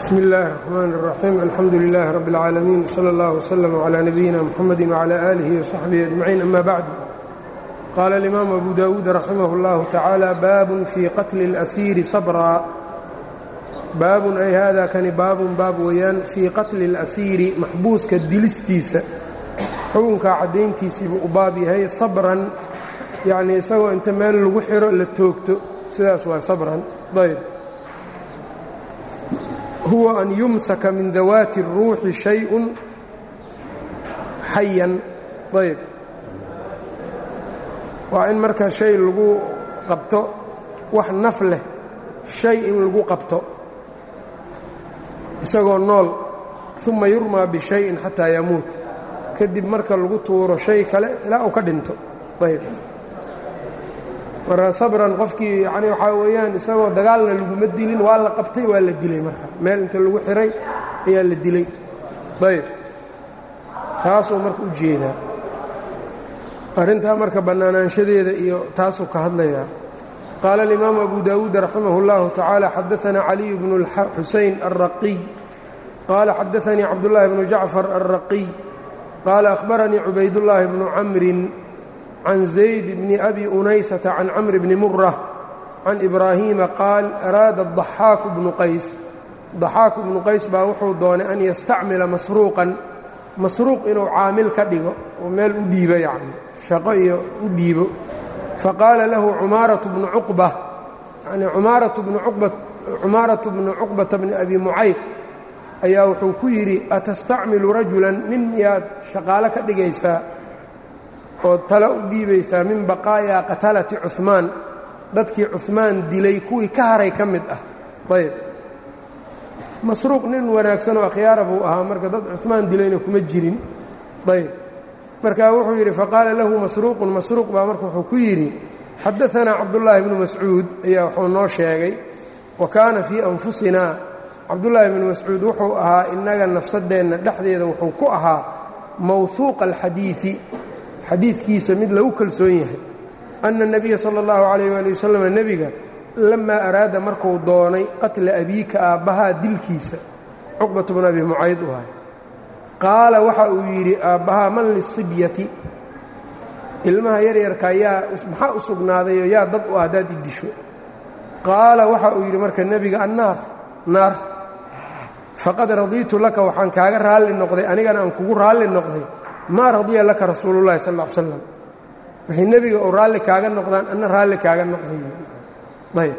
bsmi اllahi الرحmn الرaxيim alxamdu لlah rb اlcaalamiin slى اllah وslm عlى nabiyina mxamadi وعlى آlih وصaxbihi أجmaciin ama bacd qaala اlimaamu abu dawuud raximah اllahu tacaala baabun fii qatli اlأsiiri sabraa baabun ay hada kani baabun baab weeyaan fii qatli اlأsiiri maxbuuska dilistiisa xukunkaa caddayntiisiibuu u baab yahay sabran yacnii isagoo inta meel lagu xiro la toogto sidaas waa sabran ayb huwa an yumsaka min dawaati الruuxi shayءun xayan ayb waa in marka shay lagu qabto wax naf leh shay in lagu qabto isagoo nool ثuma yurmaa bishayin xataa yamuut kadib marka lagu tuuro shay kale ilaa uu ka dhinto ayb marka sabran qofkii yani waxaa weeyaan isagoo dagaalna laguma dilin waa la qabtay waa la dilay marka meel inta lagu xiray ayaa la dilay ayb taasuu marka u jeedaa arrintaa marka bannaanaanshadeeda iyo taasuu ka hadlayaa qaala alimaamu abu dawuud raximah اllahu tacaala xadaanaa caliy bnu xusayn alraqiy qaala xadaanii cabdullaahi bnu jacfar alraqiy qaala ahbaranii cubaydullaahi bnu camrin can zayd bni abi unaysata can camri bni murة can ibraahiima qaal araada ضaxaaku bnu qays daxaaku bnu qays baa wuxuu doonay an yastacmila masruuqan masruuq inuu caamil ka dhigo oo meel u dhiibo yacni shaqo iyo u dhiibo faqaala lahu cumaaratu bnu cuqba yani umaaratu bnu cumaaratu bnu cuqbata bni abi mucayd ayaa wuxuu ku yidhi atastacmilu rajulan nin miyaad shaqaalo ka dhigaysaa ood tala u dhiibaysaa min baqaa'i'a qatalati cuhmaan dadkii cuhmaan dilay kuwii ka haray ka mid ah ayb masruuq nin wanaagsanoo akhyaara buu ahaa marka dad cuhmaan dilayna kuma jirin ayb markaa wuxuu yidhi faqaala lahu masruuqun masruuq baa marka wuxuu ku yidhi xadaanaa cabdullaahi bnu mascuud ayaa wuxuu noo sheegay wa kaana fii anfusinaa cabdullaahi bnu mascuud wuxuu ahaa innaga nafsadeenna dhexdeeda wuxuu ku ahaa mawhuuqa alxadiidi xadiidkiisa mid lagu kalsoon yahay anna nebiya sala allahu calayh waali wasalam nebiga lamaa araada markuu doonay qatla abiika aabbahaa dilkiisa cuqbatu bnu abi mucayd u ahay qaala waxa uu yidhi aabbahaa man lisibyati ilmaha yaryarkaa yaa maxaa u sugnaadayoo yaa dad u ah haddaad i disho qaala waxa uu yidhi marka nebiga annaar naar faqad radiitu laka waxaan kaaga raalli noqday anigana aan kugu raalli noqday maa radiya laka rasuulullahi sal l slam waxay nebiga uu raalli kaaga noqdaan anna raalli kaaga noqday ayb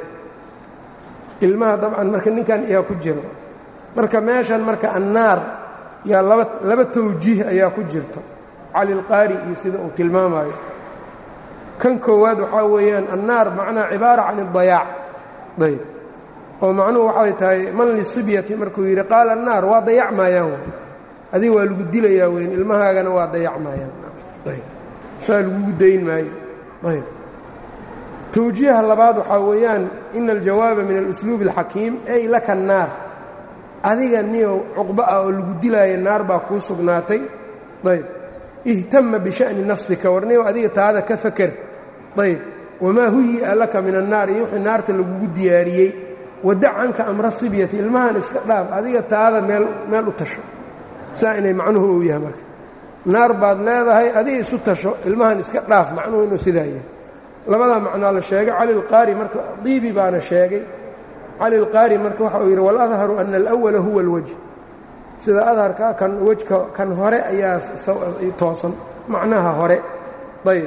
ilmaha dabcan marka ninkan ayaa ku jiro marka meeshan marka annaar yaa laba laba tawjiih ayaa ku jirto cali lqaari iyo sida uu tilmaamayo kan koowaad waxaa weeyaan annaar macnaa cibaara can اdayaac ayb oo macnuhu waxay tahay man lisibyati markuu yidhi qaala annaar waa dayac maayaan adiga waa lagu dilayaa weyn ilmahaagana waa dayacmayaan saa lagugu dayn maayo ayb tawjiiha labaad waxaa weeyaan ina aljawaaba min alusluubi اlxakiim ay laka naar adiga niyow cuqba ah oo lagu dilaayo naar baa kuu sugnaatay ayb ihtama bisha'ni nafsika war niyow adiga taada ka faker ayb wamaa huyi'a laka min annaar iyo wixii naarta lagugu diyaariyey wadac canka amra sibyati ilmahan iska dhaaf adiga taada meel meel u tasho saa inay macnuhu uu yahay marka naar baad leedahay adiga isu tasho ilmahan iska dhaaf macnuhu inuu sidaa yahay labadaa macnaa la sheegay cali lqaari marka diibi baana sheegay cali lqaari marka waxa uu yidhi waladharu ana alawala huwa alwaj sida adharka kan wejka kan hore ayaa toosan macnaha hore ayb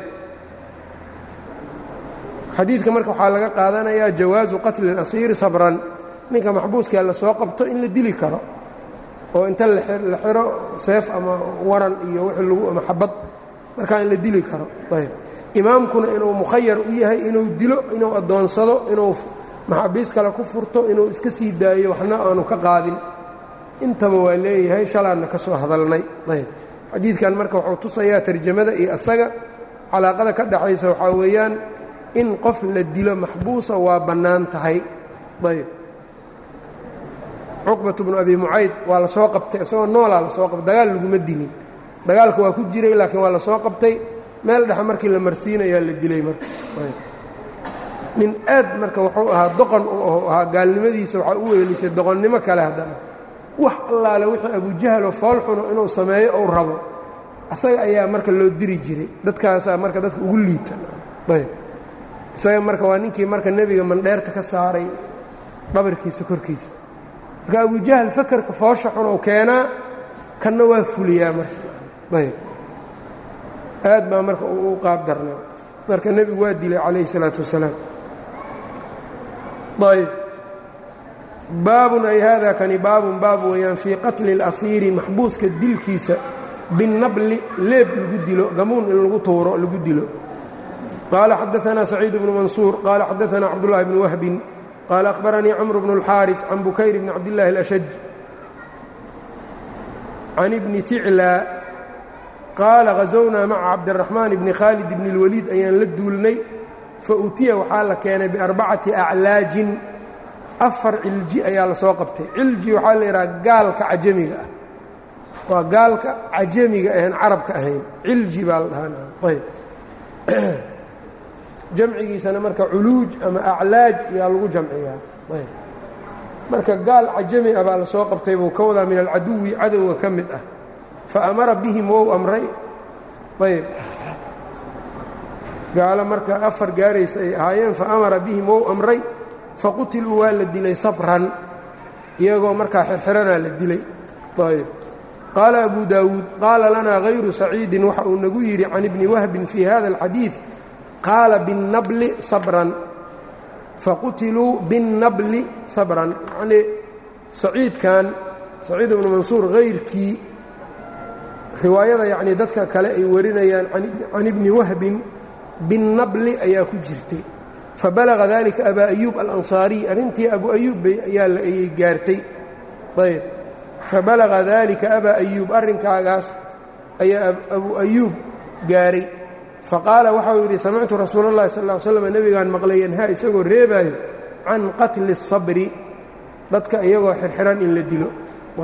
xadiidka marka waxaa laga qaadanayaa jawaasu qatli اlasiiri sabran ninka maxbuuskaa la soo qabto in la dili karo oo inta la xiro seef ama waran iyo w lagu ama xabad markaa in la dili karo ayb imaamkuna inuu mukhayar u yahay inuu dilo inuu addoonsado inuu maxaabiis kale ku furto inuu iska sii daayo waxna aanu ka qaadin intaba waa leeyahay shalaanna ka soo hadalnay ayb xadiidkan marka wuxuu tusayaa tarjamada iyo asaga calaaqada ka dhaxaysa waxaa weeyaan in qof la dilo maxbuusa waa bannaan tahay ayb cuqbatu bnu abi mucayd waa la soo qabtay isagoo noolaa la soo qabtay dagaal laguma dilin dagaalka waa ku jiray laakiin waa la soo qabtay meel dhexe markii la marsiinayaa la dilay marka nin aad marka wuxuu ahaa doqon uu ahaa gaalnimadiisa waxaa u weelisay doqonnimo kale haddana wax allaale wixii abujahaloo foolxuno inuu sameeyo ou rabo asaga ayaa marka loo diri jiray dadkaasaa marka dadka ugu liita ayb isaga marka waa ninkii marka nebiga mandheerta ka saaray dhabarkiisa korkiisa marka abujahal fakerka foosha xun ou keenaa kanna waa fuliyaa marka ayb aad baa marka u qaab darnaa marka nebigu waa dilay calayhi الsalaatu wasalaam ayb baabun ay hada kani baabun baab weeyaan fii qatli اlasiiri maxbuuska dilkiisa binnabli leeb lagu dilo gamuun in lagu tuuro lagu dilo qaala xadaثna saciid bnu mansuur qaala xadaثna cabdullahi bnu wahbin qaala akhbaranii cmr bnu اlxaariث can bukayr bni cabdillahi اlashaj can ibni ticlaa qaala hazownaa maca cabdiraxmaan bni khaalid bni اlwaliid ayaan la duulnay fautiya waxaa la keenay biarbacati aclaajin afar cilji ayaa la soo qabtay cilji waxaa la yidhaha gaalka cajamiga ah waa gaalka cajamiga ahayn carabka ahayn cilji baa la dhahaayb jamcigiisana marka culuuj ama aclaaj yaa lagu jamciyaa ayb marka gaal cajami ah baa la soo qabtay buu ka wadaa min alcaduwi cadowga ka mid ah fa amara bihim wou amray ayb gaalo marka afar gaaraysa ay ahaayeen fa amara bihim wou amray faqutiluu waa la dilay sabran iyagoo markaa xirxiranaa la dilay ayb qaala abu daawuud qaala lanaa hayru saciidin waxa uu nagu yidhi can ibni wahbin fii hada alxadiid qaala binnabli sabran faqutiluu binnabli sabran yacnii saciidkan saciid ibnu mansuur hayrkii riwaayada yacnii dadka kale ay warinayaan can ibni wahbin binnabli ayaa ku jirtay fabalaga dalika abaa ayuub alansaariy arrintii abu ayuub bay ayay gaartay ayb fabalaga dalika abaa ayuub arrinkaagaas ayaa abu ayuub gaaray faqaala waxau yidhi samictu rasuula اllahi sal ll ly slam nebigaan maqlay yanhaa isagoo reebaayo can qatli الsabri dadka iyagoo xirxiran in la dilo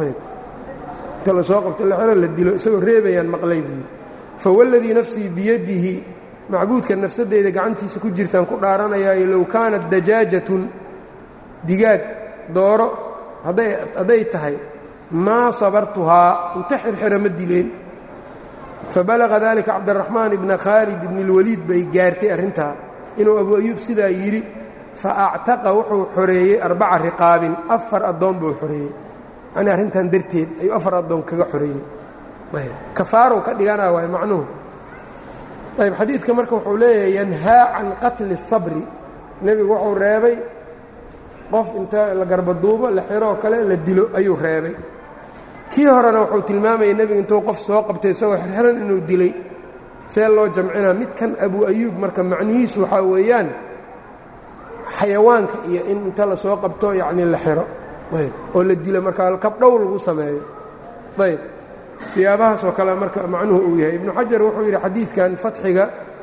inta la soo qabto xiran la dilo isagoo reebayaan maqlay buu yidhi fawاladii nafsii biyadihi macbuudka nafsadeyda gacantiisa ku jirtaan ku dhaaranayaayo low kaanat dajaajatun digaag dooro hadday tahay maa sabartuhaa inta xirxira ma dileen fabalaga dalika cabdiraxmaan ibna khaalid ibni اlwaliid bay gaartay arrintaa inuu abu ayuub sidaa yidhi fa actaqa wuxuu xoreeyey arbaca riqaabin afar addoon buu xoreeyey yacnii arrintan darteed ayuu afar addoon kaga xoreeyey kafaarow ka dhiganaa waay macnuhu ayb xadiidka marka wuxuu leeyahay yanhaa can qatli الsabri nebigu wuxuu reebay qof inta la garbaduubo la xiroo kale la dilo ayuu reebay kii horena wuxuu tilmaamayay nebigu intuu qof soo qabtay isagoo xirxiran inuu dilay see loo jamcinaa midkan abu ayuub marka macnihiisu waxaa weeyaan xayawaanka iyo in inta la soo qabto yacnii la xiro ayb oo la dilo markaa kabdhow lagu sameeyo ayb siyaabahaas oo kale marka macnuhu uu yahay ibnu xajar wuxuu yidhi xadiidkan fatxiga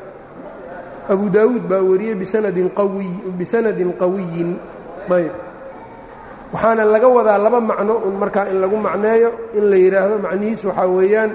abu daawuud baa wariyey bisanadin qawiy bisanadin qawiyin ayb waxaana laga wadaa laba macno un markaa in lagu macneeyo in la yidhaahdo macnihiisu waxaa weeyaan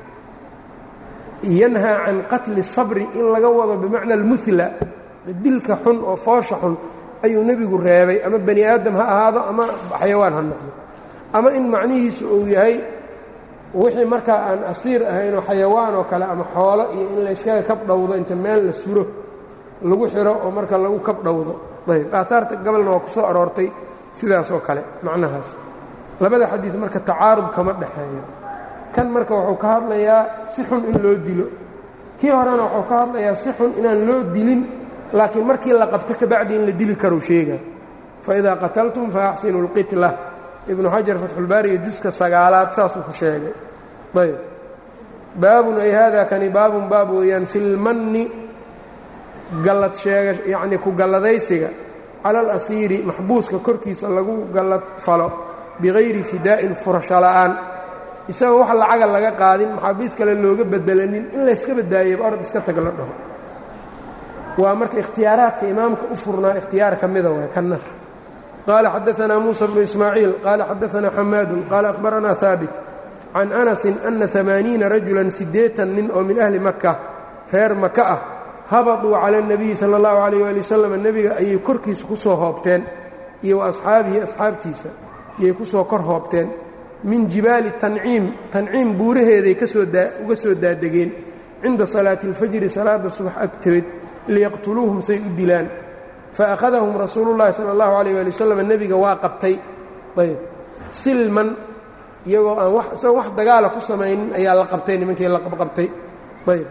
yanhaa can qatli sabri in laga wado bimacna almuhla dilka xun oo foosha xun ayuu nebigu reebay ama bani aadam ha ahaado ama xayawaan ha noqdo ama in macnihiisu uu yahay wixii markaa aan asiir ahaynoo xayawaan oo kale ama xoolo iyo in layskaga kabdhowdo inta meel la suro lagu xiro oo marka lagu kabdhowdo ayb aahaarta gabalna waa ku soo aroortay sidaas oo kale macnahaas labada xadiid marka tacaarud kama dhexeeyo kan marka wuxuu ka hadlayaa si xun in loo dilo kii horena wuxuu ka hadlayaa si xun inaan loo dilin laakiin markii la qabto kabacdi in la dili karou sheega faidaa qataltum faaxsinu اlqitla ibnu xajar fatxulbaariga juska sagaalaad saasuu ku sheegay ayb baabun ay hada kani baabun baab weeyaan fi lmanni gallad sheega yacnii ku galladaysiga cala alasiiri maxbuuska korkiisa lagu gallad falo bikayri fidaa'in furasho la'aan isagoo wax lacaga laga qaadin maxaabiis kale looga bedelanin in layska badaayaba orad iska tag la dhaho waa marka ikhtiyaaraadka imaamka u furnaa ikhtiyaar ka mida waay kanna qaala xadaanaa muusa bnu ismaaciil qaala xadaanaa xamaadun qaala akhbaranaa haabit can anasin ana amaaniina rajulan siddeetan nin oo min ahli maka reer maka ah habaduu cala اnabiyi sala اllahu calayh ali wasalam nebiga ayay korkiisa ku soo hoobteen iyo wa asxaabihi asxaabtiisa ayay ku soo kor hoobteen min jibaali tanciim tanciim buuraheeday kasoo uga soo daadegeen cinda salaati اlfajri salaada subax agteed liyaqtuluuhum say u dilaan faأkhadahum rasuulu اllahi salى اllahu عalيyه ali waslm nebiga waa qabtay ayb silman iyagoo aan isagoo wax dagaala ku samaynin ayaa la qabtay nimankii la qabqabtay ayb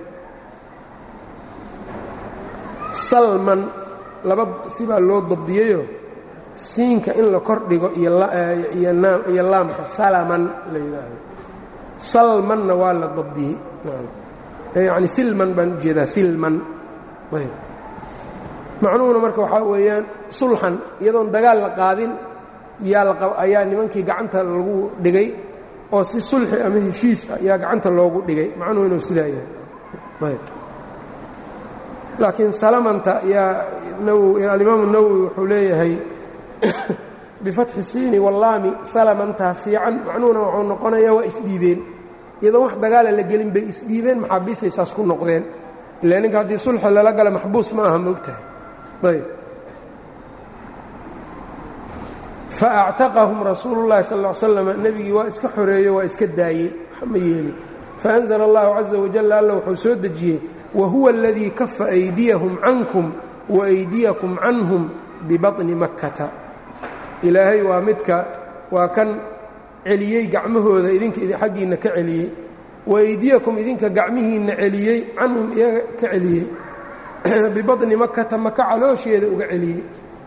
salman laba sibaa loo dabdiyeyo siinka in la kor dhigo iyo laamka salaman la yidhaahdo salmanna waa la dabdiyey yacni silman baan ujeedaa silman ayb macnuhuna marka waxaa weeyaan sulxan iyadoon dagaal la qaadin ayaa nimankii gacanta lagu dhigay oo si sulxi ama heshiis ah ayaa gacanta loogu dhigay macnuhu inuu sidaa yahay ayb laakiin salamanta yaa alimaamu nawowi wuxuu leeyahay bifatxi siini wallaami salamantaa fiican macnuhuna wuxuu noqonayaa waa isdhiibeen iyadoon wax dagaala la gelin bay isdhiibeen maxaabiisay saas ku noqdeen ila ninka haddii sulxi lala gala maxbuus ma aha moogtahay ayb faactaqahum rasuulu llahi sal ll slam nebigii waa iska xoreeyo waa iska daayey wax ma yeelin faanzla allahu caza wajal alla wuxuu soo dejiyey wahuwa aladii kafa aydiyahum cankum waaydiyakum canhum bibaطni makkata ilaahay waa midka waa kan celiyey gacmahooda idinka xaggiinna ka celiyey waaydiyakum idinka gacmihiinna celiyey canhum iyaga ka celiyey bibaطni makkata maka caloosheeda uga celiyey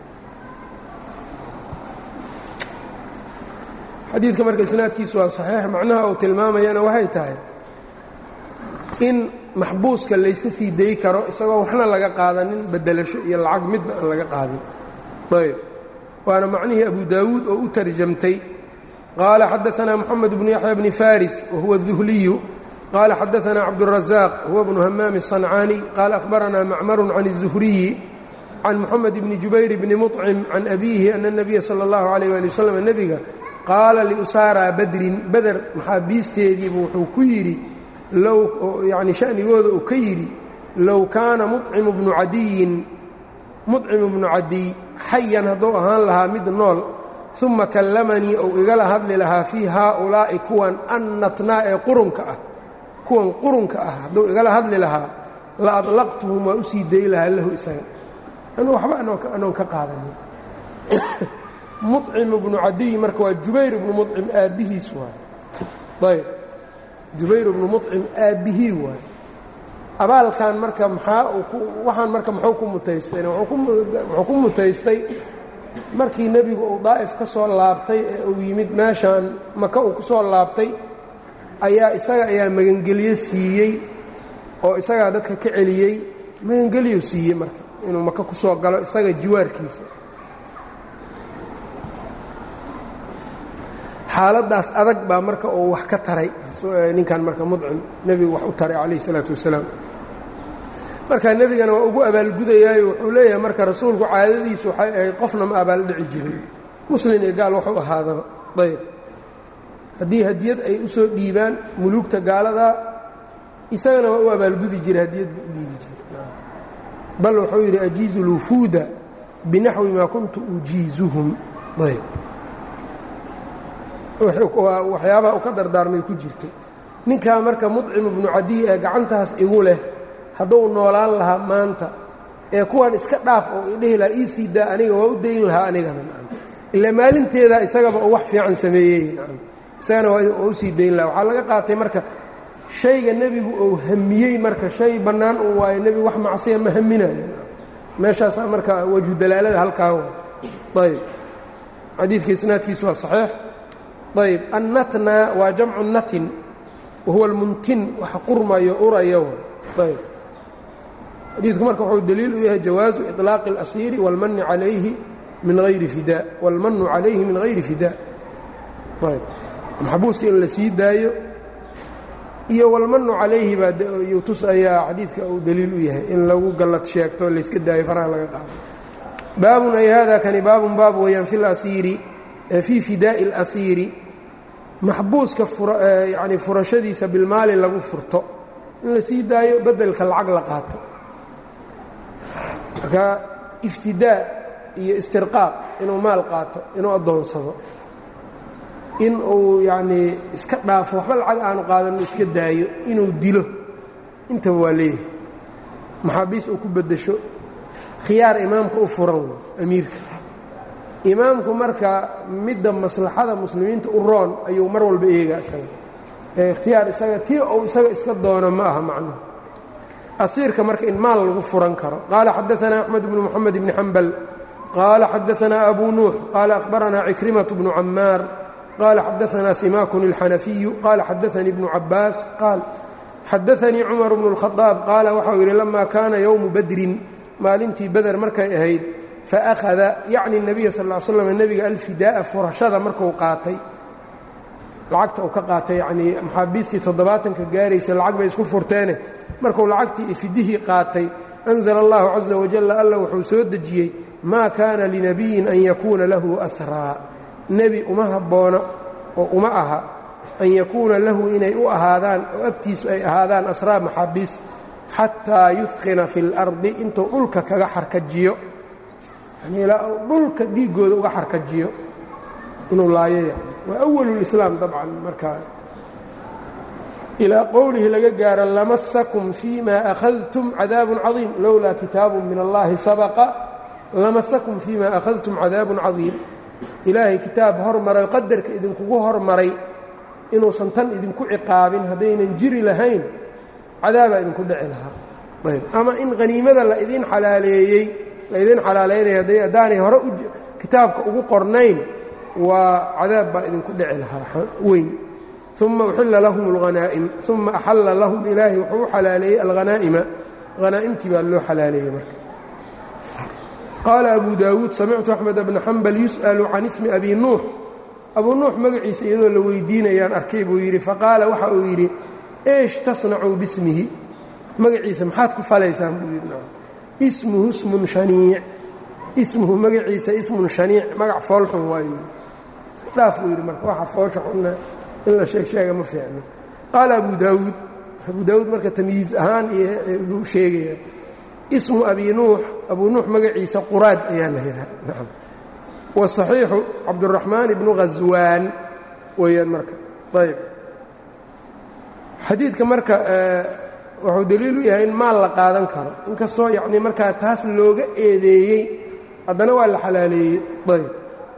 xadiidka marka isnaadkiisu waa saxiix macnaha uu tilmaamayana waxay tahay in maxbuuska layska sii dayi karo isagoo waxna laga qaadanin bedelasho iyo lacag midna aan laga qaadin ayb waana macnihii abu daawuud oo u tarjamtay qaala xadaanaa moxamed bnu yaxya bni faris wahuwa الduhliyu qaala xadaanaa cabdالrazaaq huwa bnu hamaami الصancaani qaala akhbaranaa macmaru can الzuhriyi can moxamed bni jubayr bni muطcim can abiihi ana الnabiya salى اllahu عalيh ali waslm nebiga qaala liusaaraa badrin beder maxaabiisteediibu wuxuu ku yidhi low yacni sha'nigooda uu ka yidhi low kaana mucimu bnu cadiyin mucimu bnu cadiy xayan hadduu ahaan lahaa mid nool uma kallamanii ou igala hadli lahaa fii haaulaa'i kuwan annatnaa ee qurunka ah kuwan qurunka ah hadduu igala hadli lahaa la adlaqtuhum waa u sii dayi lahaa lahu isaga anuu waxba anoon ka qaadanin mucim bnu cadiy marka waa jubayr ibnu mucim aabbihiis waay ayb jubayr ibnu mucim aabbihii waay abaalkan marka maxaa waxaan marka muxuu ku mutaystayna wuxuu ku mutaystay markii nebigu uu daa'if ka soo laabtay ee uu yimid meeshaan maka uu ku soo laabtay ayaa isaga ayaa magangelyo siiyey oo isagaa dadka ka celiyey magangelyo siiyey marka inuu maka ku soo galo isaga jiwaarkiisa xaaladaas adag baa marka uu wax ka taray ninkan marka mudcim nebigu wax u taray calayh isalaatu wasalaam marka nebigana waa ugu abaalgudayaayo wuxuu leeyahay marka rasuulku caadadiisu waxay ahayd qofna ma abaaldhici jirin muslin iyo gaal waxu ahaadaba ayb haddii hadiyad ay u soo dhiibaan muluugta gaaladaa isagana waa u abaalgudi jiray hadiyad buu u dhiibi jiray bal wuxuu yidhi ajiizu lwufuuda binaxwi maa kuntu ujiizuhum ayb waxyaabaha u ka dardaarmay ku jirtay ninkaa marka mudcim ibnu cadiy ee gacantaas igu leh hadduu noolaan lahaa maanta ee kuwan iska dhaaf oo idhihi lahaa ii sii daa aniga waa u dayn lahaa anigana ilaa maalinteeda isagaba uu wax fiican sameeyey isagana waa u sii dayn lahaa waxaa laga qaatay marka shayga nebigu uu hamiyey marka shay bannaan uu waayo nebigu wax macsiya ma haminayo meeshaasaa marka wajhu dalaalada halkaa ayb xadiidka isnaadkiisu waa saxiix ayb annatna waa jamcu natin wahuwa almuntin wax qurmayo uraya ayb xadiidku marka wuxuu daliil u yahay jawaazu iطlaaqi اlasiiri wاlmani calayhi min hayri fida wاlmanu calayhi min hayri fida ayb maxbuuska in la sii daayo iyo wاlmanu calayhi baa yuu tusayaa xadiidka uu daliil u yahay in lagu gallad sheegto layska daayo faraha laga qaado baabun ay hada kani baabun baab weeyaan fi lasiiri fii fidaa'i اlasiiri maxbuuska yani furashadiisa bilmaali lagu furto in la sii daayo bedelka lacag la qaato marka iftidaa iyo istirqaaq inuu maal qaato inuu addoonsado in uu yacnii iska dhaafo waxba lacag aanu qaadanno iska daayo inuu dilo intaba waa leeyahay maxaabiis uu ku beddesho khiyaar imaamka u furan wey amiirka imaamku marka midda maslaxada muslimiinta u roon ayuu mar walba eegaa isaga ee ikhtiyaar isaga tii uu isaga iska doono ma aha macnuhu asiirka marka in maal lagu furan karo qaala xadaanaa axmed bnu moxamed bni xambal qaala xadaanaa abu nuux qaala akhbaranaa cikrimat bnu camaar qaala xadaanaa simaakun اlxanafiyu qaala xadaanii bnu cabaas qaal xadaanii cumar bnu اlkhadaab qaala waxau yidhi lama kaana yowmu badrin maalintii beder markay ahayd faأkhada yacni الnabiya sal ا l slam nebiga alfidaa'a furashada marku qaatay lacagta uu ka qaatay yanii maxaabiistii toddobaatanka gaaraysa lacag bay isku furteene markuu lacagtii ifidihii qaatay anzla اllahu caza wajala alla wuxuu soo dejiyey maa kaana linabiyin an yakuuna lahu asraa nebi uma habboona oo uma aha an yakuuna lahu inay u ahaadaan oo agtiisu ay ahaadaan asraa maxaabiis xataa yudkina fi اlardi intuu dhulka kaga xarkajiyo yani ilaa uu dhulka dhiiggooda uga xarkajiyo inuu laayo yani waa awalulislaam dabcan markaa ilaa qowlihi laga gaaro lamasakum fima akhadtum cadaabun cadiim lowlaa kitaabu min allahi sabaqa lamasakum fima akhadtum cadaabun cadiim ilaahay kitaab hormaray qadarka idinkugu hormaray inuusan tan idinku ciqaabin haddaynan jiri lahayn cadaabaa idinku dhici lahaa ayb ama in haniimada la idin xalaaleeyey laydin xalaalaynaya haddaanay hore kitaabka ugu qornayn waa cadaab baa idinku dhici lahaa weyn uma uxilla lahum اlghanaa'im uma axalla lahum ilaahi wuxuu u xalaaleeyey alghanaa'ima hanaa'imtii baa loo xalaaleeyey marka qaala abu daawuud samictu axmed bna xambal yus'alu can ismi abi nuux abuu nuux magaciisa iyadoo la weydiinayaan arkay buu yidhi faqaala waxa uu yidhi eesh tasnacuu bismihi magaciisa maxaad ku falaysaan buu yidhi ismuhu ismun shaniic ismuhu magaciisa ismun shaniic magac foolxun waayo dhaaf buu yidhi marka waxa foolka xunna in la sheeg sheega ma fiicno qaala abu daawuud abu daawuud marka tamyiiz ahaan iyo sheegaya ismu abi nuux abuu nuux magaciisa quraad ayaa la yidhaha nacam wasaxiixu cabduraxmaan ibnu ghaswaan weeyaan marka ayb xadiidka marka wuxuu daliil u yahay in maal la qaadan karo inkastoo yacnii markaa taas looga eedeeyey haddana waa la xalaaleeyey ayb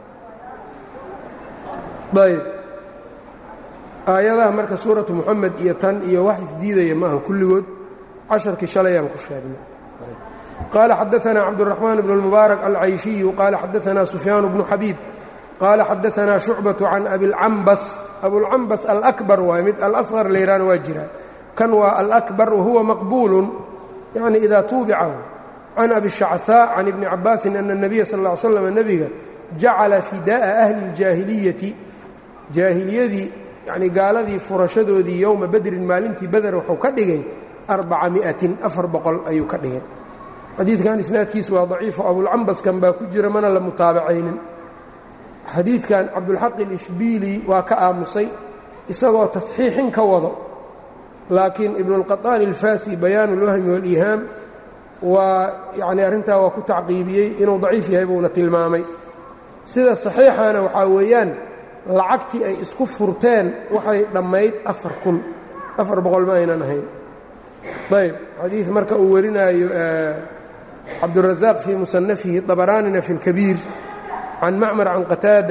ayb aayadaha marka suuratu moxamed iyo tan iyo wax isdiidaya ma aha kulligood casharkii shalayaan ku sheegnay qaala xadaanaa cabduraxmaan bnu اlmubaarak alcayshiyu qaala xadaanaa sufyaan bnu xabiib qaala xadaanaa shucbaةu can abilcambas abulcambas alakbar waay mid alasqar layhaana waa jiraa kan waa alakbar wahuwa maqbuulu yacni idaa tuubicahu can abi shachaa can ibni cabaasin ana اnabiya sal ا ly slam nebiga jacala fidaa'a ahli اljaahiliyati jaahiliyadii yacnii gaaladii furashadoodii yowma bedrin maalintii beder wuxuu ka dhigay arbaca mi'atin afar boqol ayuu ka dhigay xadiidkan isnaadkiisu waa daciifo abulcambaskan baa ku jira mana la mutaabacaynin xadiidkan cabdulxaq ilishbiili waa ka aamusay isagoo tasxiixin ka wado laakiin ibnulqaطaani alfasi bayaan اlwahmi wاliihaam waa yacnii arrintaa waa ku tacqiibiyey inuu daciif yahay buuna tilmaamay sida saxiixana waxaa weeyaan lacagtii ay isku furteen waxay dhammayd afar kun afar boqol ma aynan ahayn ayb xadiid marka uu warinaayo cabdurazaaq fii musanafihi dabaraanina fi اlkabiir can macmar can qataada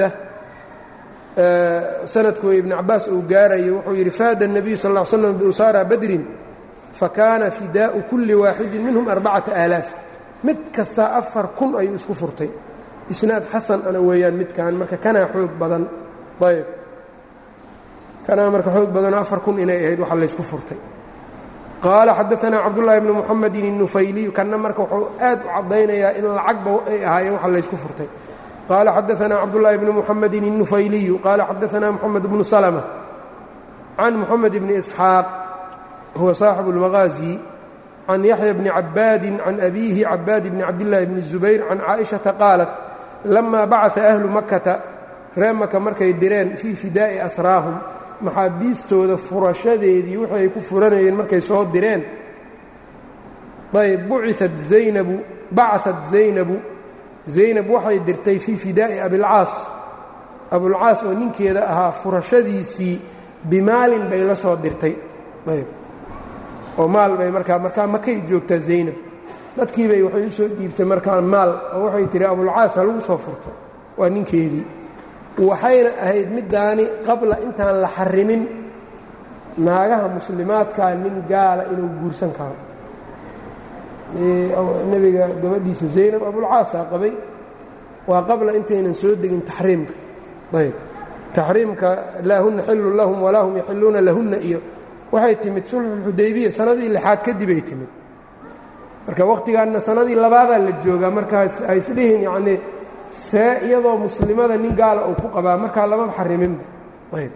sanadku ibn cabaas uu gaarayo wuxuu yidhi faada الnabiyu sal ا l slam biusaara badrin fakaana fidaau kuli waaxidin minhum arbacata aalaaf mid kastaa afar kun ayuu isku furtay isnaad xasan ana weeyaan midkan marka kanaa xoog badan ayb kanaa marka xoog badanoo afar kun inay ahayd waxa laysku furtay qaala xadaanaa cabdullaahi bnu muxamedin الnufayliy kanna marka wuxuu aad u caddaynayaa in lacagba ay ahaayeen waxa laysku furtay qaala xadaanaa cabdullaahi bnu muxamedin الnufayliyu qaala xadaanaa moxamed bnu salmة can moxamed bni isxaaq huwa saaxibu اlmaqaazi can yaxya bni cabaadin can abiihi cabaad bni cabdillaahi bni الzubayr can caaئiشhaةa qaalat lamaa bacaa ahlu makata reer maka markay direen fii fidaa'i asraahum maxaabiistooda furashadeedii wixii ay ku furanayeen markay soo direen ayb buciat zaynabu bacaat zaynabu zaynab waxay dirtay fii fidaa'i abilcaas abulcaas oo ninkeeda ahaa furashadiisii bimaalin bay la soo dirtay ayb oo maal bay markaa markaa makay joogtaa zaynab dadkiibay waxay u soo dhiibtay markaa maal oo waxay tihi abulcaas ha lagu soo furto waa ninkeedii waxayna ahayd middaani qabla intaan la xarimin naagaha muslimaadkaa nin gaala inuu guursan karo nebiga gabadhiisa zaynab abulcaasaa qabay waa qabla intaynan soo degin taxriimka ayb taxriimka laa huna xilun lahum walaa hum yaxiluuna lahunna iyo waxay timid sulxulxudaybiya sanadii lixaad kadibay timid marka wakhtigaanna sanadii labaadaa la joogaa markaas haysdhihin yacnii see iyadoo muslimada nin gaala uu ku qabaa markaa lamaba xariminba ayb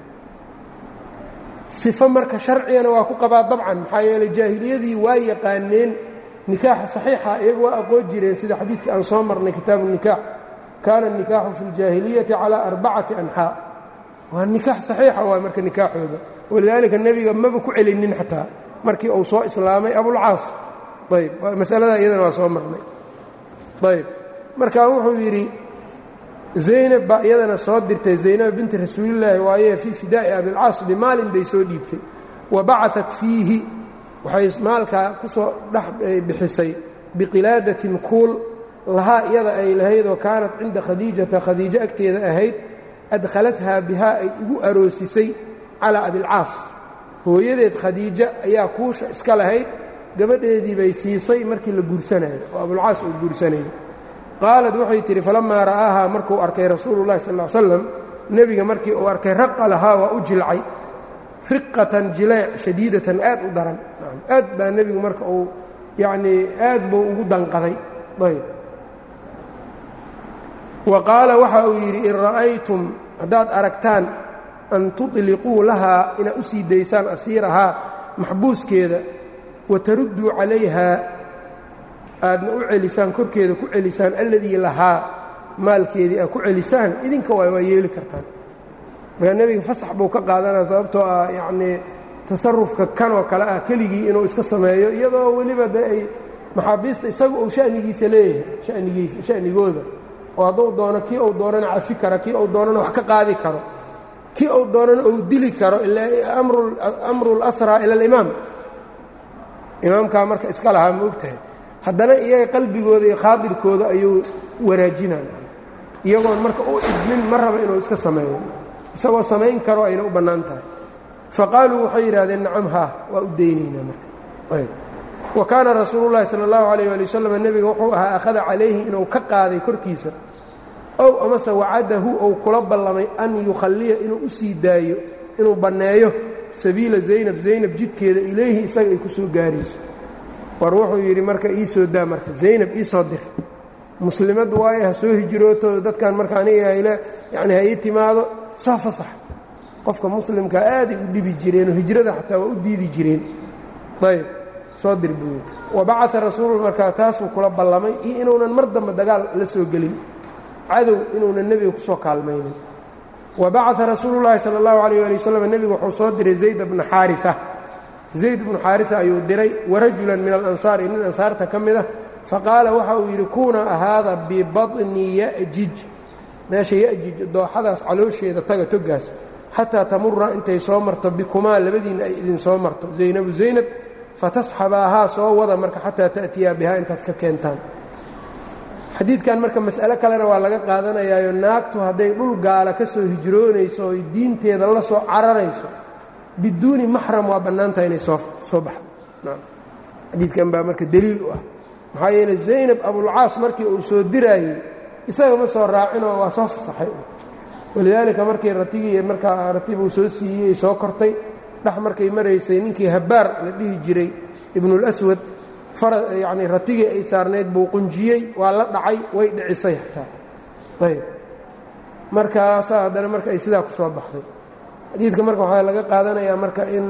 sifo marka sharcigana waa ku qabaa dabcan maxaa yeeley jaahiliyadii waa yaqaaneen nikaaxa saxiixa iyagu waa aqoon jireen sida xadiidka aan soo marnay kitaabu nikaax kaana الnikaaxu fi اljaahiliyati calى arbacati anxaa waa nikaax saxiixa waay marka nikaaxooda walidaalika nebiga maba ku celinin xataa markii uu soo islaamay abulcaas ayb masalada iyadana waa soo marnay ayb marka wuxuu yidhi zaynab baa iyadana soo dirtay zaynab binti rasuulillaahi waaye fii fidaa'i abilcaas bimaalin bay soo dhiibtay wa bacaat fiihi waxay maalkaa ku soo dhex bixisay biqilaadatin kuul lahaa iyada ay lahaydoo kaanat cinda khadiijata khadiijo agteeda ahayd adkhalathaa bihaa ay ugu aroosisay calaa abilcaas hooyadeed khadiijo ayaa kuusha iska lahayd gabadheedii bay siisay markii la guursanayo oo abulcaas uu guursanayay qaalad waxay tidhi falammaa ra'aahaa markuu arkay rasuulu llahi sal l slam nebiga markii uu arkay raqa lahaa waa u jilcay riqatan jileec shadiidatan aad u daran aad baa nebigu marka uu yacnii aad buu ugu danqaday ayb wa qaala waxa uu yidhi in ra'aytum haddaad aragtaan an tuطliquu lahaa inaad u sii daysaan asiirahaa maxbuuskeeda wa tarudduu calayhaa aadna u celisaan korkeeda ku celisaan alladii lahaa maalkeedii aad ku celisaan idinka waay waa yeeli kartaan markaa nebiga fasax buu ka qaadanaya sababtoo ah yacnii tasarufka kanoo kale ah keligii inuu iska sameeyo iyadoo weliba de ay maxaabiista isaga uu shanigiisa leeyahay hanigiisa shanigooda oo hadduu doono kii uu doonana cafi kara kii uu doonana wax ka qaadi karo kii uu doonana uu dili karo ilaa amru اlasraa ila alimaam imaamkaa marka iska lahaa ma og tahay haddana iyaga qalbigooda iyo khaadirkooda ayuu wanaajinaya iyagoon marka u idmin ma raba inuu iska sameeyo isagoo samayn karo ayna u bannaan tahay faqaaluu waxay yidhahdeen nacam haa waa u daynaynaa marka wa kaana rasuulu llahi sala allahu calayh ali wasalam nebiga wuxuu ahaa akhada calayhi inuu ka qaaday korkiisa ow amase wacadahu ou kula ballamay an yukhalliya inuu u sii daayo inuu banneeyo sabiila zaynab zaynab jidkeeda ilayhi isaga ay ku soo gaarayso war wuxuu yidhi marka ii soo daa marka zaynab ii soo dir muslimad waaye ha soo hijrooto dadkan marka aniga hayla yacni ha ii timaado soo fasax qofka muslimka aaday u dhibi jireenoo hijrada xataa waa u diidi jireen ayb soo dir buu yidhi wa bacaa rasuulu markaa taasuu kula ballamay iyo inuunan mar dambe dagaal la soo gelin cadow inuunan nebiga kusoo kaalmaynin wa bacaa rasuulu llaahi sala allahu calayh ali wasalam nebigu wuxuu soo diray zayd bna xaarita zayd bnu xaarita ayuu diray warajulan min alansaari nin ansaarta ka mid ah faqaala waxa uu yidhi kuuna ahaada bibadni ya'jij meesha ya'jij dooxadaas caloosheeda taga togaas xataa tamura intay soo marto bikumaa labadiinna ay idin soo marto zaynabu zaynab fatasxabaahaa soo wada marka xataa ta'tiyaa bihaa intaad ka keentaan xadiidkan marka mas'alo kalena waa laga qaadanayaayo naagtu hadday dhul gaala ka soo hijroonayso oy diinteeda la soo cararayso biduuni maxram waa bannaantaha inay soo soo baxdo xadiidkan baa marka deliil u ah maxaa yeeley zaynab abulcaas markii uu soo diraayey isaga ma soo raacinoo waa soo fasaxay walidaalika markii ratigii markaa ratibuu soo siiyey soo kortay dhex markay maraysay ninkii habbaar la dhihi jiray ibnulaswad yacnii ratigii ay saarnayd buu qunjiyey waa la dhacay way dhicisay xataa ayb markaasaa haddana marka ay sidaa ku soo baxday xadiidka marka waxaa laga qaadanayaa marka in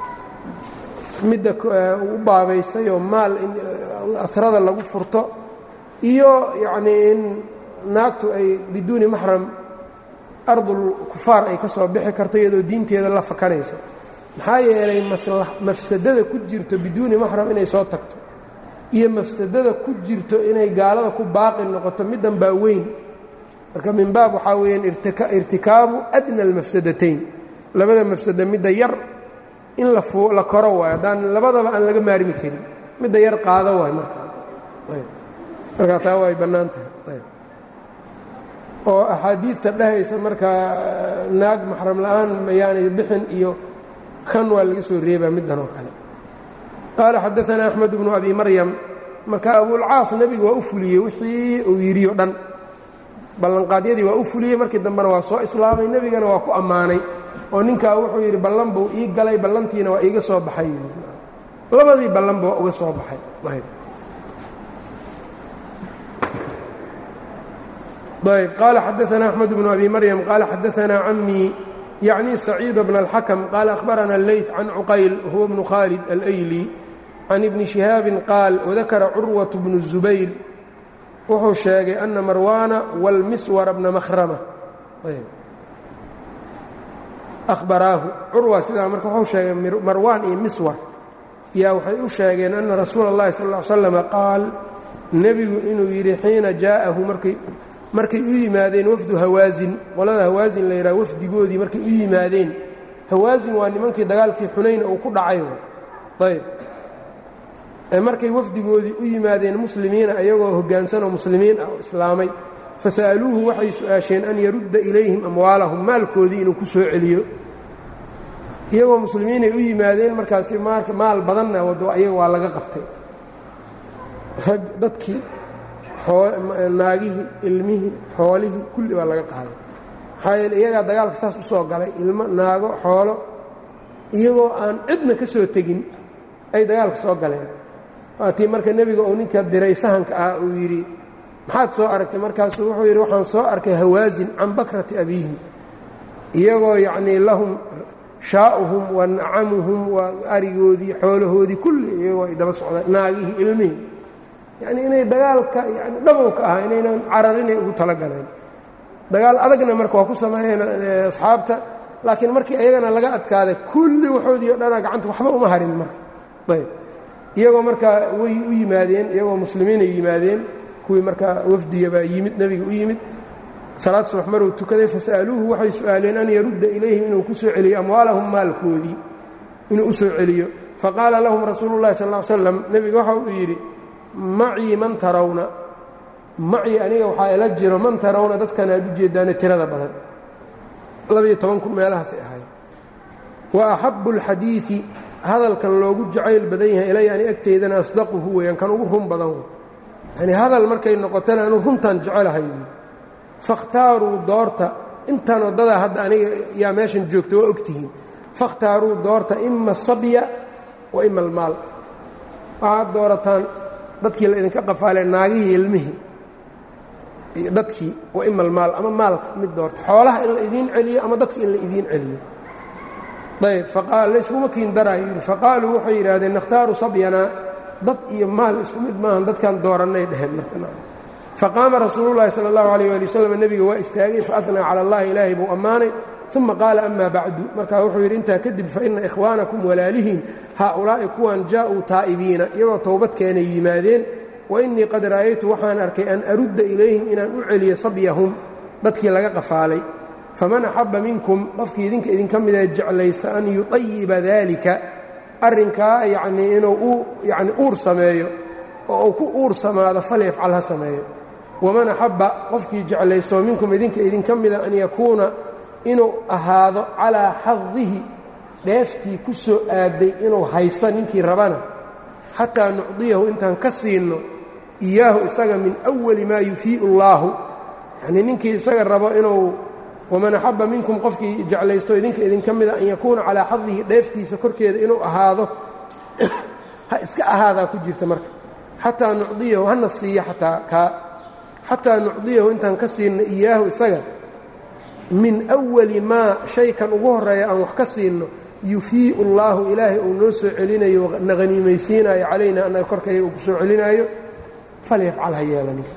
midda u baabaystay oo maal in asrada lagu furto iyo yacnii in naagtu ay biduuni maxram ardul kufaar ay ka soo bixi karto iyadoo diinteeda la fakanayso maxaa yeelay mafsadada ku jirto biduuni maxram inay soo tagto iyo mafsadada ku jirto inay gaalada ku baaqi noqoto middan baa weyn marka min baab waxaa weeyaan irtikaabu adna almafsadatayn labada mafsada midda yar in la la koro waayo haddaan labadaba aan laga maarmi karin midda yar qaado waayo markaa markaa taa way bannaan tahay oo axaadiidta dhehaysa markaa naag maxram la'aan mayaanay bixin iyo kan waa laga soo reebaa middan oo kale qaala xadaanaa axmed bnu abi maryam marka abulcaas nebigu waa u fuliyey wixii uu yidhi o dhan ballanqaadyadii waa u fuliyey markii dambena waa soo islaamay nebigana waa ku ammaanay oo ninkaa wuxuu yidhi ballan buu ii galay ballantiina waa iiga soo baxay labadii ballanba waa uga soo baxay ayb qaala xadaanaa axmed bnu abi maryam qaala xadaanaa camii yacni saciid bna alxakm qaala ahbarana alleyt can cuqayl huwa bnu khaalid alayli can ibni shihaabin qaal wadakara curwat bnu zubayr wuxuu sheegay ana marwaana wاlmiswara bna mahrama ahbaraahu curwa sidaa marka wuxuu sheegay marwaan iyo miswar yaa waxay u sheegeen ana rasuula اllahi sal ا ly slama qaal nebigu inuu yidhi xiina jaa'ahu markay markay u yimaadeen wafdu hawaasin qolada hawaasin la yidhaha wafdigoodii markay u yimaadeen hawaasin waa nimankii dagaalkii xunayn uu ku dhacay ayb markay wafdigoodii u yimaadeen muslimiina ayagoo hoggaansanoo muslimiin ah oo islaamay fasa'aluuhu waxay su-aasheen an yarudda ilayhim amwaalahum maalkoodii inuu ku soo celiyo iyagoo muslimiinay u yimaadeen markaasi maal badanna wado ayaga waa laga qabtay rag dadkii naagihii ilmihii xoolihii kulli waa laga qaaday maxaa yeele iyagaa dagaalka saas u soo galay ilmo naago xoolo iyagoo aan cidna ka soo tegin ay dagaalka soo galeen waatii marka nebiga uu ninka diray sahanka ah uu yidhi maxaad soo aragtay markaasuu wuxuu yidhi waxaan soo arkay hawaasin can bakrati abiihim iyagoo yacnii lahum shaa'uhum wa nacamuhum waa arigoodii xoolahoodii kulli iyagoo ay daba socdaan naagihii ilmihii yacnii inay dagaalka yani dhabowka ahaa inaynan cararinay ugu talagaleen dagaal adagna marka waa ku sameeyeen asxaabta laakiin markii ayagana laga adkaaday kulli waxoodii o dhanaa gacanta waxba uma harin marka ayb iyagoo markaa way u yimaadeen iyagoo muslimiinay yimaadeen kuwii markaa wafdigabaa yimid nebiga u yimid salaad subax maruu tukaday fasa'aluuhu waxay su'aaleen an yarudda ilayhim inuu ku soo celiyo amwaalahum maalkoodii inuu u soo celiyo faqaala lahum rasuulu llahi sal ll ly slam nebiga waxa uu yidhi macii man tarawna macii aniga waxaa ila jiro man tarawna dadkan aad u jeedaane tirada badan labiyo toban kun meelahaasay ahaayeen wa axabu اlxadiidi hadalkan loogu jacayl badan yahay ilaya ani agteydana asdaquhu weeyaan kan ugu run badan wey yani hadal markay noqotana anu runtan jecelahay yidhi fakhtaaruu doorta intaan waddadaa hadda aniga yaa meeshan joogta waa ogtihiin fakhtaaruu doorta ima sabya wa ima almaal waxaad doorataan dadkii la idinka qafaalee naagihii ilmihii iyo dadkii wa ima almaal ama maalka mid doorta xoolaha in la idiin celiyo ama dadka in la idiin celiyo ayb layskuma kiin daraayo yidhi faqaaluu waxay yidhaahdeen nakhtaaru sabyanaa dad iyo maal isku mid maahan dadkan doorannay dheheen faqaama rasuululahi sala allahu alayh ali wasalam nebiga waa istaagay faatnaa cala allahi ilaahay buu ammaanay uma qaala ama bacdu markaa wuxuu yidhi intaa kadib faina ikhwaanakum walaalihiin haaulaa'i kuwan jaa'uu taa'ibiina iyagoo towbadkeenay yimaadeen wa innii qad ra'aytu waxaan arkay an arudda ilayhim inaan u celiyo sabyahum dadkii laga qafaalay faman axabba minkum qofkii idinka idinka mida jeclaysta an yuطayiba daalika arrinkaa yacnii inuu yani uur sameeyo oo uu ku uur samaado falyafcal ha sameeyo waman axabba qofkii jeclaystoo minkum idinka idinka mida an yakuuna inuu ahaado calaa xadihi dheeftii ku soo aaday inuu haysta ninkii rabana xataa nucdiyahu intaan ka siinno iyaahu isaga min awali maa yufii'u اllaahu yanii ninkii isaga rabo inuu waman axabba minkum qofkii jeclaysto idinka idinka mida an yakuuna calaa xadihi dheeftiisa korkeeda inuu ahaado ha iska ahaadaa ku jirta marka xataa nucdiyahu hana siiyo ataa kaa xataa nucdiyahu intaan ka siinno iyaahu isaga min awali maa shaykan ugu horreeya aan wax ka siinno yufii'u اllaahu ilaahay uu noo soo celinayo na haniimaysiinayo calayna annaga korkaya uu ku soo celinaayo falyafcal ha yeela ninka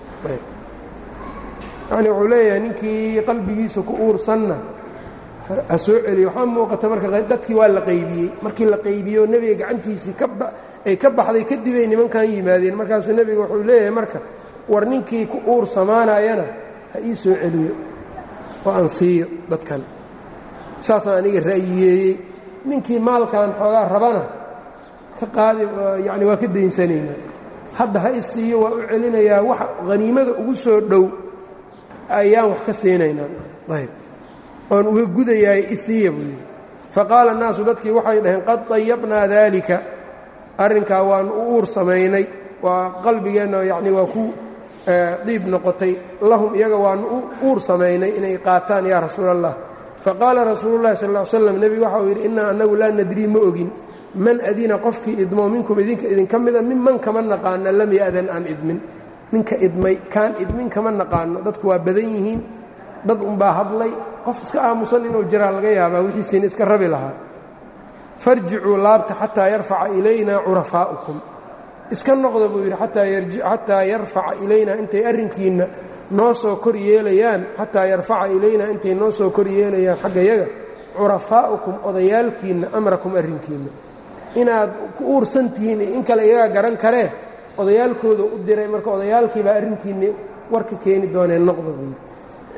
yacni wuxuu leeyahay ninkii qalbigiisa ku uursanna ha soo celiyo waxaa muuqata marka dadkii waa la qaybiyey markii la qaybiyo nebiga gacantiisii ay ka baxday kadibay nimankan yimaadeen markaasuu nebiga wuxuu leeyahay marka war ninkii ku uur samaanayana ha ii soo celiyo oo aan siiyo dadkan saasaan aniga ra'yiyeeyey ninkii maalkan xoogaa rabana ka qaadi yacni waa ka daynsanaynaa hadda ha i siiyo waa u celinayaa wax haniimada ugu soo dhow ayaan wax ka siinaynaa ayb oon uga gudayaay i siiya buu yidhi faqaala annaasu dadkii waxay dhaheen qad dayabnaa daalika arrinkaa waanu u uur samaynay waa qalbigeenna yacni waa ku diib noqotay lahum iyaga waanu u uur samaynay inay qaataan yaa rasuula allah faqaala rasuulu llahi sal ll ly slam nebigu waxau yidhi innaa annagu laa nadrii ma ogin man adina qofkii idmoo minkum idinka idinka mida minman kama naqaana lam ya'dan aan idmin ninka idmay kaan idmin kama naqaano dadku waa badan yihiin dad unbaa hadlay qof iska aamusan inuu jiraa laga yaabaa wixiisiina iska rabi lahaa farjicuu laabta xataa yarfaca ilaynaa curafaa'ukum iska noqda buu yidhi xataa yarfaca ilaynaa intay arrinkiinna noo soo kor yeelayaan xataa yarfaca ilaynaa intay noo soo kor yeelayaan xagga yaga curafaa'ukum odayaalkiinna amrakum arrinkiinna inaad ku uursan tihiin in kale iyagaa garan karee odayaalkooda u diray marka odayaalkiibaa arrinkiinni warka keeni dooneen noqda buu yidhi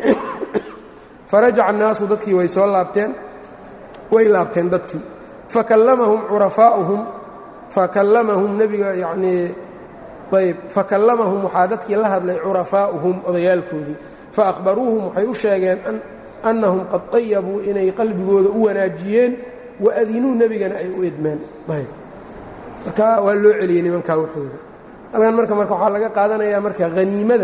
farajaca annaasu dadkii way soo laabteen way laabteen dadkii fakallamahum curafaa'uhum fakallamahum nebiga yacnii ayb fakallamahum waxaa dadkii la hadlay curafaa'uhum odayaalkoodii fa akhbaruuhum waxay u sheegeen annahum qad dayabuu inay qalbigooda u wanaajiyeen wa adinuu nebigana ay u idmeen ayb marka waa loo celiyey nimankaa waxooda halkan marka marka waxaa laga qaadanayaa marka haniimada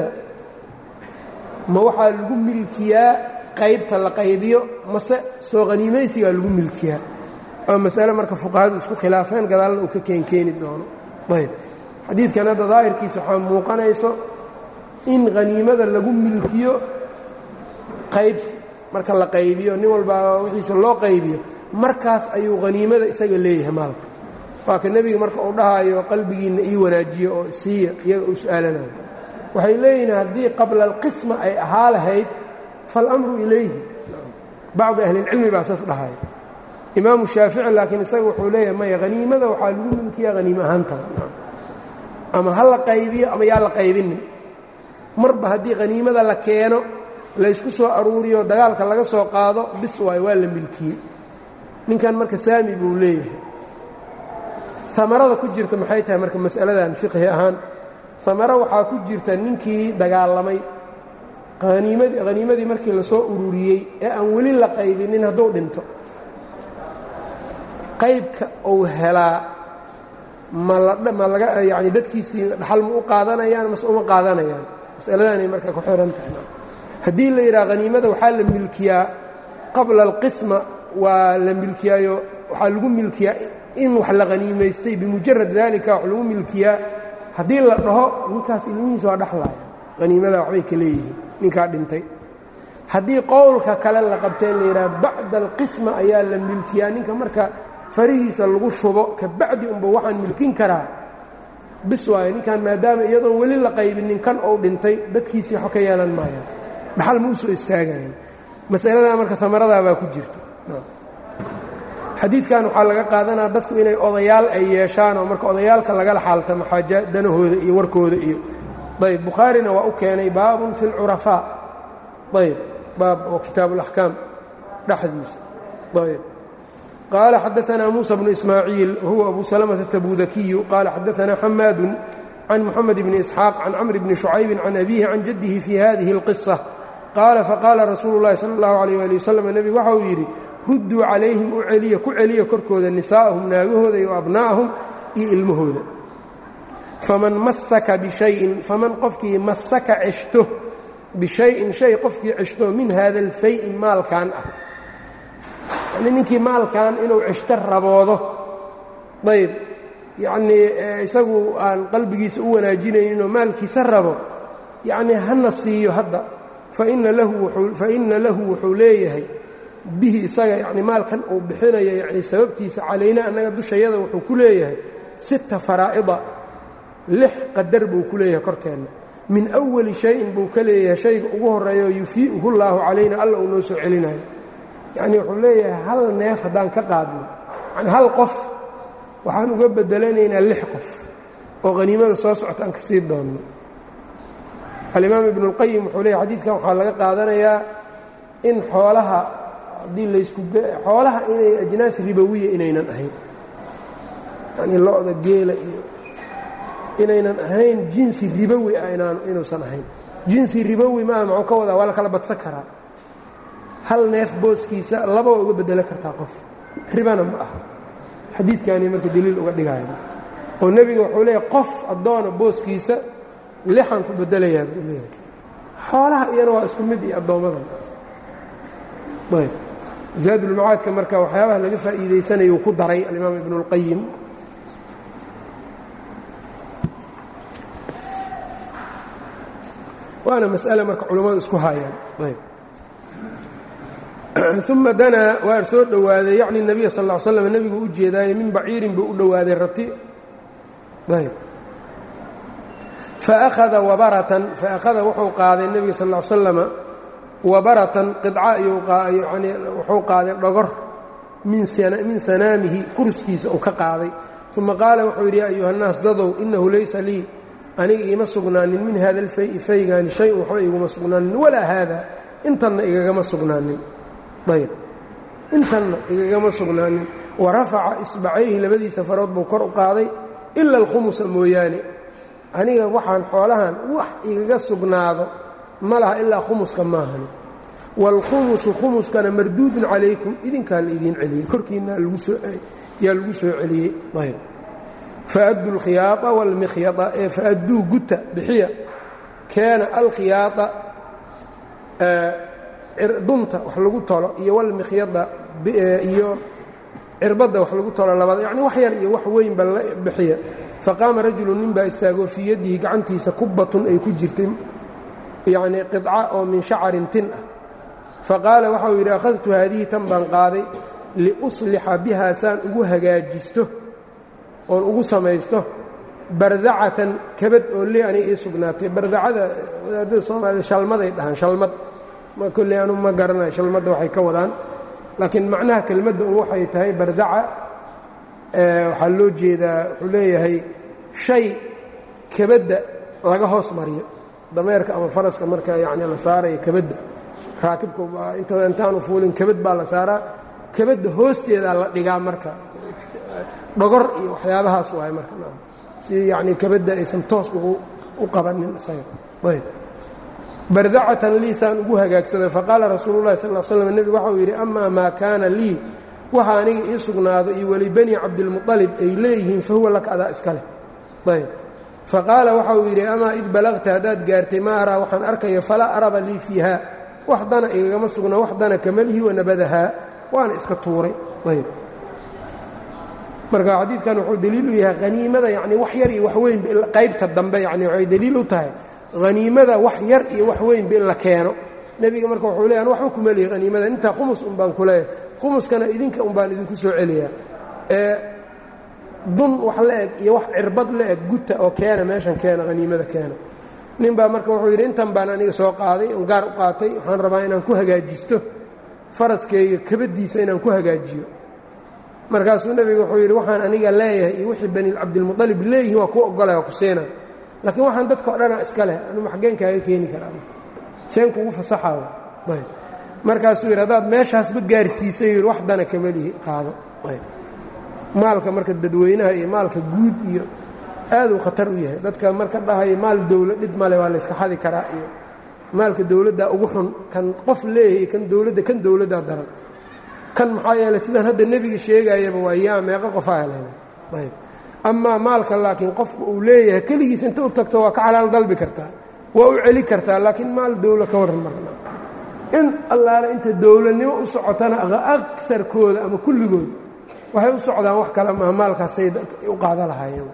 ma waxaa lagu milkiyaa qaybta la qaybiyo mase soo haniimaysigaa lagu milkiyaa waa masale marka fuqahadu isku khilaafeen gadaalna uu ka keenkeeni doono ayb xadiidkan hadda daahirkiisa waxaa muuqanayso in haniimada lagu milkiyo qaybsi marka la qaybiyo nin walbaa wixiisa loo qaybiyo markaas ayuu haniimada isaga leeyahay maalka waa ka nebiga marka uu dhahaayo qalbigiinna ii wanaajiyo oo siiya iyaga uu su-aalanayo waxay leeyihiin haddii qabla alqisma ay ahaa lahayd faاlamru ilayhi bacdu ahlilcilmi baa saas dhahaya imaamu shaafici laakiin isaga wuxuu leeyahay maya haniimada waxaa lagu milkiyaa haniimo ahaantaba ama ha la qaybiyo ama yaa la qaybinin marba haddii haniimada la keeno laysku soo aruuriyo dagaalka laga soo qaado bis waayo waa la milkiyey ninkan marka saami buu leeyahay amarada ku jirta maxay tahay marka mas'aladan fiqhi ahaan amaro waxaa ku jirta ninkii dagaalamay haniimadii haniimadii markii lasoo ururiyey ee aan weli la qaybinin hadduu dhinto qaybka uu helaa ma laga yani dadkiisii dhaxal ma u qaadanayaan mase uma qaadanayaan masaladanay marka ku xihan tahay haddii la yidhaha haniimada waxaa la milkiyaa qabla alqisma waa la milkiyaayo waxaa lagu milkiyaa in wax la haniimaystay bimujarad dalika wax lagu milkiyaa haddii la dhaho ninkaas ilmihiisa waa dhexlaaya haniimada waxbay ka leeyihiin ninkaa dhintay haddii qowlka kale la qabtee la yidhaha bacda alqisma ayaa la milkiyaa ninka marka farihiisa lagu shubo ka bacdi unba waxaan milkin karaa bis waayo ninkan maadaama iyadoon weli la qaybinin kan ou dhintay dadkiisii waxba ka yeelan maayaan dhaxal ma u soo istaagayaan masaladaa marka amaradaa baa ku jirta xadiidkan waxaa laga qaadanaa dadku inay odayaal ay yeeshaan oo marka odayaalka lagala xaaltamo xaaja danahooda iyo warkooda iyo ayb bukhaarina waa u keenay baabun fi اlcurafaa ayb baab oo kitaab اlaxkaam dhexdiisa ayb qaala xadaanaa muusa bnu ismaaciil wahuwa abu salamata tabudakiyu qaala xadaanaa xamaadu can muxamed bni isxaaq can camri bni shucaybin can abiihi can jaddihi fi hadihi اlqisa qaala faqaala rasuulu اllahi salى اllahu alيyh ali wasalam nebigu waxa uu yidhi rudduu calayhim u celiya ku celiya korkooda nisaa'ahum naagahooda iyo abnaa'ahum iyo ilmahooda faman masaka bishayin faman qofkii masaka ceshto bishayin shay qofkii ceshto min hada alfay-i maalkan ah yacnii ninkii maalkan inuu ceshto raboodo ayb yacnii isagu aan qalbigiisa u wanaajinayninoo maalkiisa rabo yacnii hana siiyo hadda faina lahu faina lahu wuxuu leeyahay bihi isaga yacni maalkan uu bixinayo yacni sababtiisa calayna annaga dushayada wuxuu ku leeyahay sita faraa'ida lix qadar buu ku leeyahay korkeenna min awali shayin buu ka leeyahay shayga ugu horreeyo yufii'uhu llaahu calayna alla uu noo soo celinayo yacnii wuxuu leeyahay hal neef haddaan ka qaadno yani hal qof waxaan uga bedelanaynaa lix qof oo haniimada soo socota aan ka sii doonno alimaam ibnu اlqayim wuxuu leeyay xadiidkan waxaa laga qaadanayaa in xoolaha haddii laysku xoolaha inay ajnaas ribowiya inaynan ahayn yanii lo-da geela iyo inaynan ahayn jinsi ribowi ah inuusan ahayn jinsi ribowi maaha muxuu ka wadaa waa la kala badsan karaa hal neef booskiisa laba waa uga bedelo kartaa qof ribana ma aha xadiidkaani marka daliil uga dhigaya oo nebiga wuxuu leeyahy qof addoona booskiisa lixan ku bedelayaa buu leeyahay xoolaha iyana waa isku mid iyo addoommadan ayb zaadulmacaadka marka waxyaabaha laga faa'iidaysanayuu ku daray alimaam ibnu اlqayim waana mas'ale marka culammadu isku haayaan ayb uma danaa waa soo dhowaaday yacni nebiya sal ll slam nebiguu u jeedaaye min baciirin buu u dhowaaday rati ayb faahada wabaratan faakhada wuxuu qaaday nebiga sal ll slama wabaratan qidca iyuyani wuxuu qaaday dhogor min sanaamihi kurskiisa uu ka qaaday uma qaala wuxuu yidhi ya ayuha nnaas dadow inahu laysa lii aniga iima sugnaanin min hada alfay faygaani shay-un waxba iguma sugnaanin walaa haada intanna igagama sugnaanin ayb intanna igagama sugnaanin wa rafaca isbacayhi labadiisa farood buu kor u qaaday ila alkhumusa mooyaane aniga waxaan xoolahan wax igaga sugnaado ma laha ilaa khumuska maahani waalkhumusu khumuskana marduudun calaykum idinkaa la idiin celiyey korkiinna yaa lagu soo celiyey ayb faaddu alkhiyaaa waalmikhyada ee faadduu guta bixiya keena alkhiyaaa dunta wax lagu tolo iyo walmikhyada iyo cirbadda wax lagu tolo labada yacni wax yar iyo wax weynba la bixiya faqaama rajulu nin baa istaagoo fii yadihi gacantiisa kubbatun ay ku jirtay yacnii qidca oo min shacarin tin ah faqaala waxau yidhi akhadtu haadihi tan baan qaaday liuslixa bihaa saan ugu hagaajisto oon ugu samaysto bardacatan kabad oo lee aniga ii sugnaatay bardacada wadaadada soomaalida shalmaday dhahaan shalmad kolley anu ma garanayo shalmadda waxay ka wadaan laakiin macnaha kelmadda un waxay tahay bardaca waxaa loo jeedaa wuxuu leeyahay shay kabadda laga hoos mariyo dameerka ama faraska marka yacni la saarayo kabadda raakibka intaanu fuulin kabad baa la saaraa kabadda hoosteedaa la dhigaa marka dhogor iyo waxyaabahaas waay marka si yacni kabadda aysan toos ugu u qabanin isaga ayb bardacatan lii saan ugu hagaagsaday faqaala rasuulu llahi sal l slam nebigu waxau yidhi amaa maa kaana lii waxa aniga ii sugnaado iyo weli bani cabdilmuطalib ay leeyihiin fa huwa laka adaa iska leh ayb faqaala waxau yidhi amaa id balagta haddaad gaartay ma araa waxaan arkaya falaa araba lii fiiha wax dana igagama sugna wax dana kamalihi wanabadahaa waana iska tuuray ayb marka xadiidkan wuxuu daliil u yahay haniimada yani wax yar iyo wax weynba qaybta dambe yani waxay daliil u tahay haniimada wax yar iyo wax weynba in la keeno nebiga marka wuxuu leeya an waxba kuma lihi haniimada intaa khumus un baan ku leeyahay khumuskana idinka un baan idinku soo celiyaa ee dun wax la eg iyo wax cirbad la eg guta oo keena meeshan keena haniimada keena nin baa marka wuxuu yidhi intan baan aniga soo qaaday on gaar u qaatay waxaan rabaa inaan ku hagaajisto faraskayga kabaddiisa inaan ku hagaajiyo markaasuu nebiga wuxuu yidhi waxaan aniga leeyahay iyo wixii bani cabdilmuطalib leeyihin waa kuu ogolaya waa ku siina laakiin waxaan dadka o dhana iska leh anuma xaggeen kaaga keeni karaa seen kugu fasaxaayo ayb markaasuu yidhi haddaad meeshaasba gaarsiisay yidhi wax dana kama lihi qaado ayb maalka marka dadweynaha iyo maalka guud iyo aaduu khatar u yahay dadka marka dhahaya maal dowla dhid male waa layska xadi karaa iyo maalka dowladdaa ugu xun kan qof leeyahay kan dowladda kan dowladdaa daran kan maxaa yeeley sidaan hadda nebiga sheegayaba waa yaa meeqa qofaa helayna ayb amaa maalka laakiin qofku uu leeyahay keligiis inta u tagto waa ka xalaal dalbi kartaa waa u celi kartaa laakiin maal dowla ka warran marna in allaale inta dowladnimo u socotana akarkooda ama kulligood waxay u socdaan wax kale maha maalkaasay u qaada lahaayeen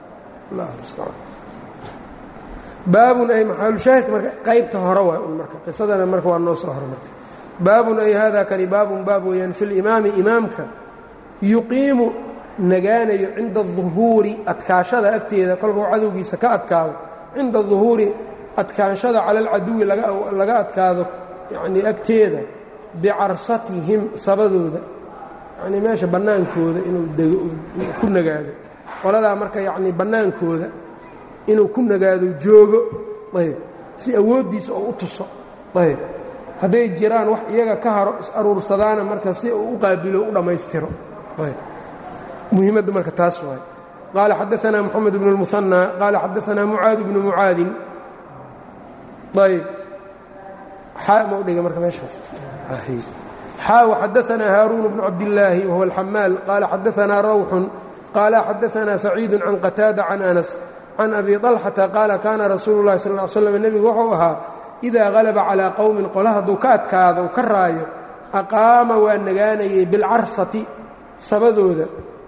baabun ay maxaalushaahidka marka qaybta hore waay un marka qisadana marka waa noo soo hormartay baabun ay hada kani baabun baab weeyaan fi limaami imaamka yuqiimu nagaanayo cinda aduhuuri adkaashada agteeda kolkuu cadowgiisa ka adkaado cinda duhuuri adkaanshada cala alcaduwi laga adkaado yanii agteeda bicarsatihim sabadooda yanii meesha bannaankooda inuu ku nagaado qoladaa marka yacnii bannaankooda inuu ku nagaado joogo ayb si awooddiisa oo u tuso ayb hadday jiraan wax iyaga ka haro is-aruursadaana marka si uu u qaabilo u dhammaystiro ayb muhiimadda marka taas waay qaala xadaanaa moxamed bnu اlmuhanى qaala xadaanaa mucaad bnu mucaadin ayb xaa ma u dhiga marka meeshaas xaa xadaanaa haaruun bnu cabdillaahi wahuwa alxamaal qaala xadaanaa rawxun qaala xadaanaa saciidu can qataada can anas can abi طalxata qaala kaana rasuulu اllahi sal ly slam nebigu wuxuu ahaa idaa halaba calaa qowmin qola hadduu ka adkaado u ka raayo aqaama waa nagaanayay bilcarsati sabadooda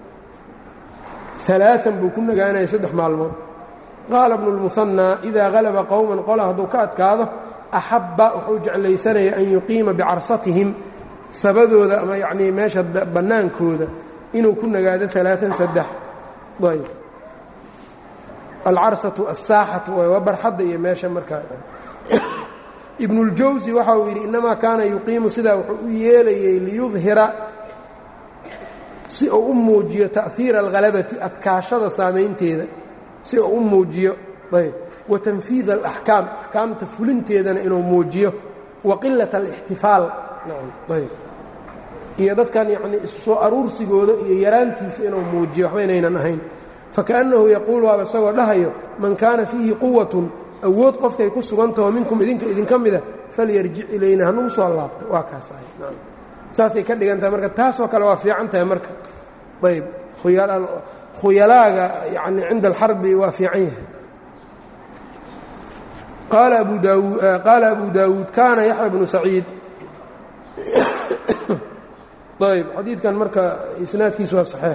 alaaan buu ku nagaanayay saddex maalmood qaala bnu lmuhanaa idaa halaba qowman qola hadduu ka adkaado axabba wuxuu jeclaysanaya an yuqiima bicarsatihim sabadooda ama yacnii meesha bannaankooda inuu ku nagaado alaaan saddex ayb alcarsatu asaaxatu waay waa barxadda iyo meesha markaa ibnuاljawsi waxa uu yidhi innamaa kaana yuqiimu sidaa wuxuu u yeelayay liyudhira si uu u muujiyo ta'hiira alhalabati adkaashada saamaynteeda si uu u muujiyo ayb wa tanfiida alaxkaam axkaamta fulinteedana inuu muujiyo wa qilat alixtifaal ayb iyo dadkan yacnii isu soo aruursigooda iyo yaraantiisa inuu muujiyo waxba inaynan ahayn fakaأnnahu yaquulu waaba isagoo dhahayo man kaana fiihi quwatun awood qofkay ku sugantaho minkum idinka idinka mida falyarjic ilayna hanugu soo laabto waa kaas ahay saasay ka dhigan tahay marka taasoo kale waa fiican tahay marka ayb khuyalaaga yani cinda alxarbi waa fiican yahay qaala abu daawud qaala abu daawuud kaana yaxya bnu saciid ayb xadiidkan marka isnaadkiisu waa saxiix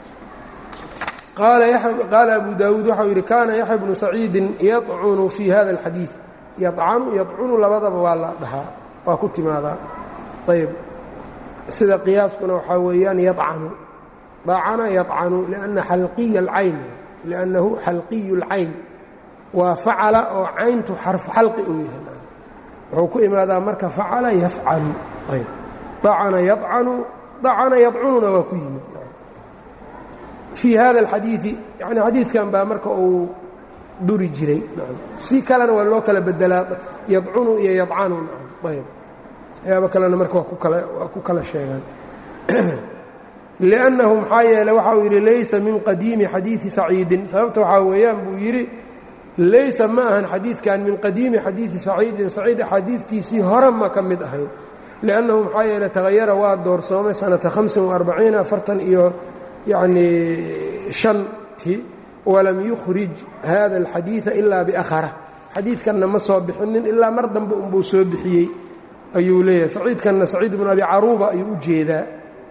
qaala abu daawuud waxau yidhi kaana yaxya bnu saciidin yacunu fii hada alxadiid yacanu yadcunu labadaba waa la dhahaa waa ku timaadaa ayb sida qiyaaskuna waxaa weeyaan yacanu dacana yacanu lianna xalqiya alcayn liannahu xalqiyu اlcayn waa facala oo cayntu xarfu xalqi uu yahay wuxuu ku imaadaa marka facala yafcalu ayb dacana yacanu dacana yadcununa waa ku yimid fii hada alxadiidi yani xadiidkan baa marka uu duri jiray si kalena waa loo kala bedelaa yadcunu iyo yadcanu ayb ayaaba kalena marka waa ku kala sheegaan liannahu maxaa yeele waxa uu yidhi laysa min qadiimi xadiidi saciidin sababta waxaa weeyaan buu yidhi laysa ma ahan xadiidkan min qadiimi xadiidi saciidin saciid axaadiidtiisii hore ma ka mid ahayn liannahu maxaa yeele tagayara waa doorsoomay sanata hamsin وarbaciina afartan iyo yacnii shanti walam yukhrij hada alxadiida ilaa biakhara xadiidkanna ma soo bixinin ilaa mar dambe unbuu soo bixiyey ayuu leeyahay saciidkanna saciid bnu abi caruuba ayuu u jeedaa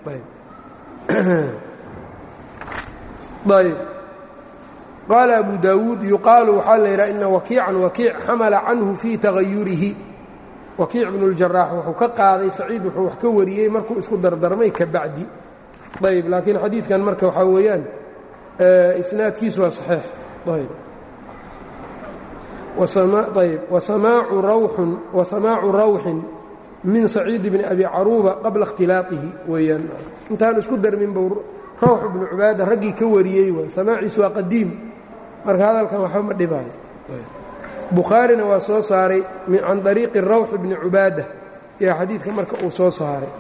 ayb qaala abu daawuud yuqaalu waxaa la yidhaha ina wakiican wakiic xamala canhu fii tagayurihi wakiic bnu اljaraax wuxuu ka qaaday saciid wuxuu wax ka wariyey markuu isku dardarmay ka bacdi ayb laakiin xadiidkan marka waxaa weeyaan isnaadkiisu waa saxiix ayb ayb wasamaacu rawxin min saciid bni abi caruuba qabla اkhtilaaqihi weeyaan intaan isku darmin buu rawx ibnu cubaada raggii ka wariyey waay samaaciisu waa qadiim marka hadalkan waxba ma dhibaayo bukhaarina waa soo saaray can طariiqi rawx bni cubaada yaa xadiidka marka uu soo saaray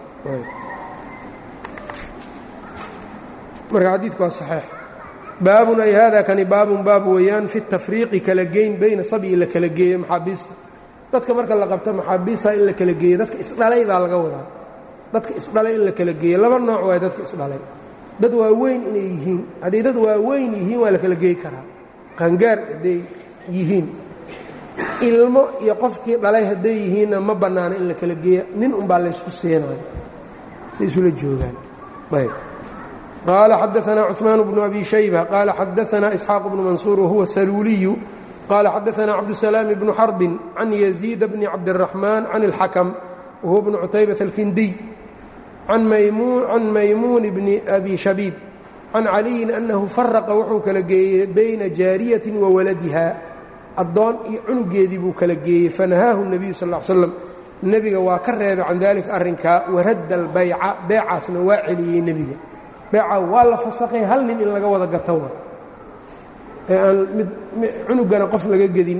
marka xadiidku waa saxiix baabun ay hada kani baabun baab weeyaan fi tafriiqi kala geyn bayna sabyi la kala geeyo maxaabiista dadka marka la qabto maxaabiista in la kala geeyo dadka isdhalay baa laga wadaa dadka isdhalay in la kala geeyo laba nooc waay dadka isdhalay dad waaweyn inay yihiin hadday dad waaweyn yihiin waa la kala geey karaa qaangaar hadday yihiin ilmo iyo qofkii dhalay hadday yihiinna ma bannaano in la kala geeya nin unbaa laysku seenayo say isula joogaan ayb qaala xadaanaa cuثmaan bnu abi shayba qaala xadaanaa isxaaq bnu mansuur wahuwa saluuliyu qaala xadaanaa cabdusalaam bnu xarbin can yaziid bni cabdiraxmaan can اlxakm wahuwa bnu cutaybata alkindiy can maymuun bni abi shabiib can caliyin annahu faraqa wuxuu kala geeyey bayna jaariyatin wa waladiha addoon iyo cunugeedii buu kala geeyey fanahaahu nebiyu sal l slam nebiga waa ka reebay can dalika arrinkaa waradda albayca beecaasna waa celiyey nebiga beeca waa la fasakhay hal nin in laga wada gato wa ee aan mid cunugana qof laga gedin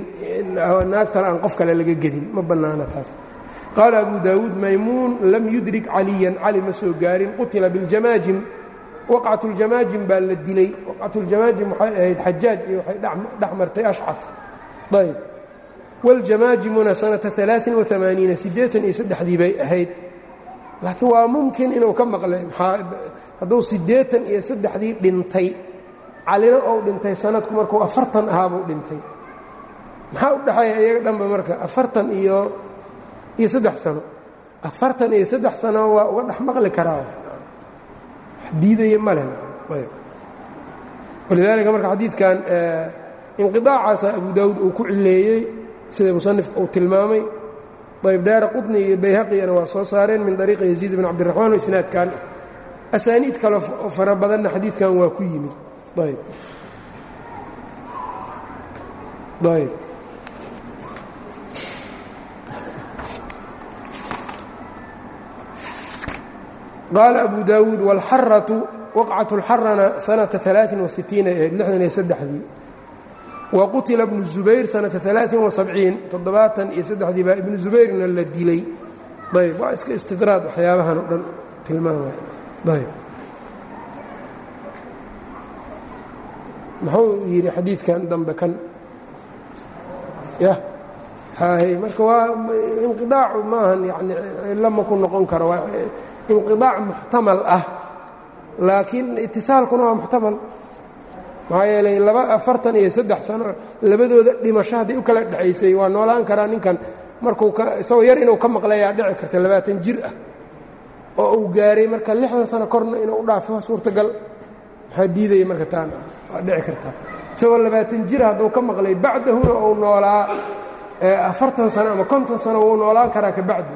naagtan aan qof kale laga gedin ma bannaana taas qaala abu daawuud maymuun lam yudrik caliyan cali ma soo gaarin qutila biاljamaajim waqcat اljamaajim baa la dilay waqcat اljamaajim waxay ahayd xajaaj iyo waxay dhex martay ashcaf ayb wاljamaajimuna sanata aaaiin وamaaniina siddeetan iyo saddexdii bay ahayd laakiin waa mumkin inuu ka maqlay hadduu siddeetan iyo saddexdii dhintay calina ou dhintay sanadku markuu afartan ahaabuu dhintay maxaa u dhexeeya iyaga dhanba marka afartan iyo iyo saddex sano afartan iyo saddex sano waa uga dhex maqli karaa diidaya male walidaalika marka xadiidkan inqiaacaasa abu daawuud uu ku cileeyey sida musanifka uu tilmaamay ayb daara qudni iyo bayhaqiyana waa soo saareen min ariiqi yaziid bn cabdiraxmaan oo isnaadkan asaaniid kale fara badanna xadiidkan waa ku yimid ayb ayb qaala abu daawuud wاlxaratu waqcat اlxarana sanata aaaiin وasitiina ahayd lixdan iyo saddexdii wa qutila bnu zubayr sanata aaaiin وasabciin toddobaatan iyo saddexdii baa ibnu zubayrna la dilay ayb waa iska istidraad waxyaabahan o dhan tilmaamay ayb muxuu yidhi xadiidkan dambe kan yah hahy marka waa inqiaacu maahan yani cilo ma ku noqon karo waa inqiaac muxtamal ah laakiin itisaalkuna waa muxtamal maxaa yeelay laba afartan iyo saddex sano labadooda dhimasho hadday u kala dhexaysay waa noolaan karaa ninkan markuu isagoo yar inuu ka maqlayaa dhici karta labaatan jir ah oo uu gaaray marka lixdan sano korna inuu u dhaafo waa suurtagal maxaa diidaya marka taana waa dhici kartaa isagoo labaatan jir hadduu ka maqlay bacdahuna uu noolaa afartan sano ama konton sano wuu noolaan karaa ka bacdi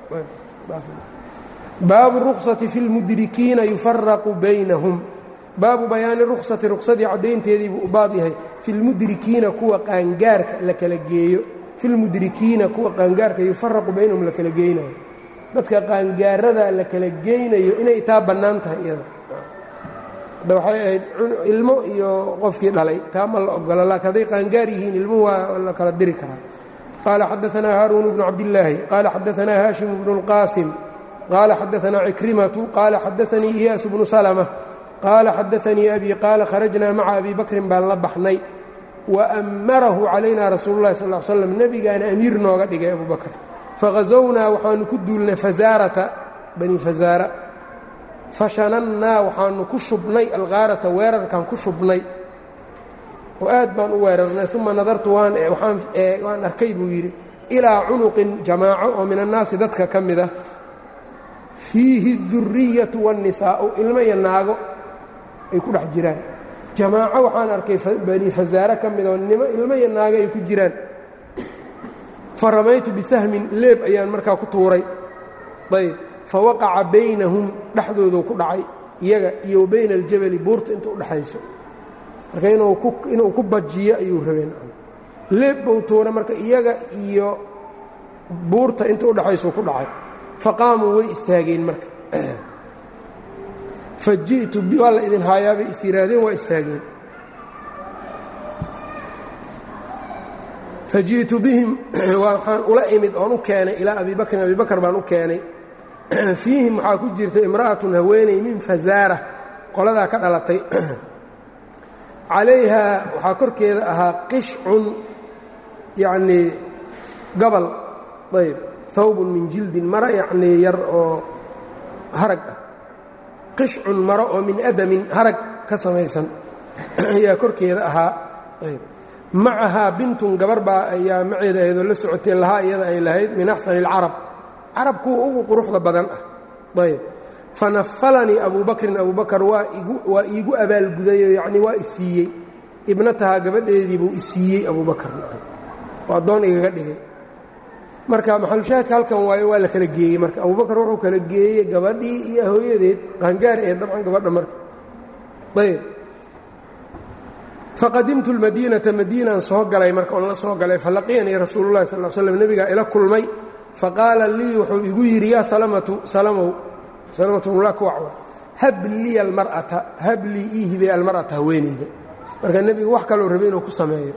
baabu ruksati fi lmudrikiina yufaraqu baynahum baabu bayaani ruksati ruksadii caddaynteedii buu u baab yahay fi lmudrikiina kuwa qaangaarka la kala geeyo fi lmudrikiina kuwa qaangaarka yufaraqu baynahum la kala geynayo dadka qaangaarada la kala geynayo inay taa bannaan tahay iyada hadda waxay ahayd ilmo iyo qofkii dhalay taa ma la ogola laakiin hadday qaangaar yihiin ilmuhu waa la kala diri karaa qaala xadaanaa haaruun bnu cabdillaahi qaala xadaanaa haashim bnu اlqaasim qaala xadaanaa cikrimatu qaala xadaanii iyaas bnu salma qaala xadaanii abi qaala kharajnaa maca abi bakrin baan la baxnay waamarahu calayna rasuulu lahi sal slam nebigaana amiir nooga dhigay abu bakr faghazownaa waxaanu ku duulnay fazaarata bani fazaara fashanannaa waxaanu ku shubnay alkaarata weerarkan ku shubnay oo aad baan u weerarnay uma nadartu waan arkay buu yidhi ilaa cunuqin jamaaco oo min annaasi dadka ka mid ah fiihi اduriyatu wاnnisaa'u ilmo iyo naago ay ku dhex jiraan jamaaco waxaan arkay bani fasaare ka mid oo nimo ilmo iyo naago ay ku jiraan fa ramaytu bisahmin leeb ayaan markaa ku tuuray ayb fa waqaca baynahum dhexdooduu ku dhacay iyaga iyo wa bayna aljabali buurta inta u dhexayso marka inuu ku bajiyo ayuu rabeen leeb buu tuuray marka iyaga iyo buurta inta udhexaysuu ku dhacay faqaamuu way istaageen marka fa ji'tu waa la idin haayaabay is yihaahdeen waa istaageen fa ji'tu bihim waxaan ula imid oon u keenay ilaa abi bakrin abi bakr baan u keenay fiihim waxaa ku jirta imra'atun haweeney min fazaara qoladaa ka dhalatay calayhaa waxaa korkeeda ahaa qishcun yacnii gabal ayb hawbun min jildin maro yacnii yar oo harag ah qishcun maro oo min adamin harag ka samaysan ayaa korkeeda ahaa ayb macahaa bintun gabar baa ayaa maceeda ahayd oo la socotay lahaa iyada ay lahayd min axsani اlcarab carab kuwa ugu quruxda badan ah ayb fanafalanii abu bakrin abu bakr waa iigu abaalgudayo yacnii waa isiiyey ibnatahaa gabadheedii buu isiiyey abu bakr oo addoon igaga dhigay marka maxalushaahidka halkan waayo waa la kala geeyey marka abu bakr wuxuu kala geeyey gabadhii iyo hooyadeed qaangaar ee dabcan gabadha marka ayb faqadimtu lmadiinata madiinaan soo galay marka oon la soo galay falaqiyanii rasuulu llahi sal slm nebigaa ila kulmay faqaala lii wuxuu igu yidhi yaa salamatu salamow salamatuulakwac hab liya almar'ata hab lii ii hibay almar'ata haweenayda marka nebigu wax kaloo rabay inuu ku sameeyo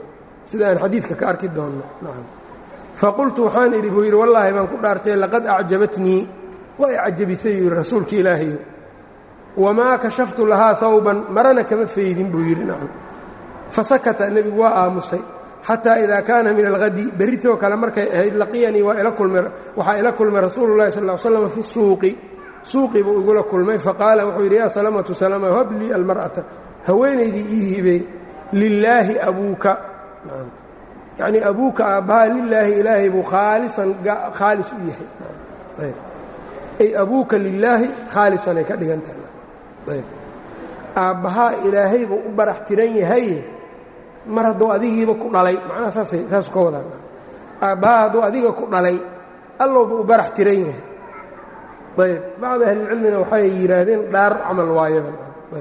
sida aan xadiidka ka arki doonno nacam faqultu waxaan idhi buu yidhi wallaahi baan ku dhaartay laqad acjabatnii way cajabisay yuu yidhi rasuulka ilaahayo wamaa kashaftu lahaa hawban marana kama faydin buu yidhi nacam fasakata nebigu waa aamusay xataa idaa kaana min alhadi berritoo kale markay ahayd laqiyanii waxaa ila kulmay rasuulu llahi sal l slam fi suuqi suuqii buu igula kulmay faqaala wuxuu yidhi yaa salamatu salama hab lii almar'ata haweenaydii ii hibey lilaahi abuuka yacnii abuuka aabbahaa lilaahi ilaahay buu khaalisan khaalis u yahay ay abuuka lilaahi khaalisanay ka dhigan tahay aabbahaa ilaahay buu u barax tiran yahay mar hadduu adigiiba ku dhalay macnaha saasay saasu ka wadaan aabbahaa hadduu adiga ku dhalay allowba u barax tiran yahay ayb bacdi ahlilcilmina waxay yidhaahdeen dhaar camal waayadan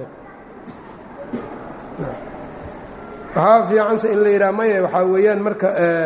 waxaa fiicanse in la yidhaha maya waxaa weeyaan marka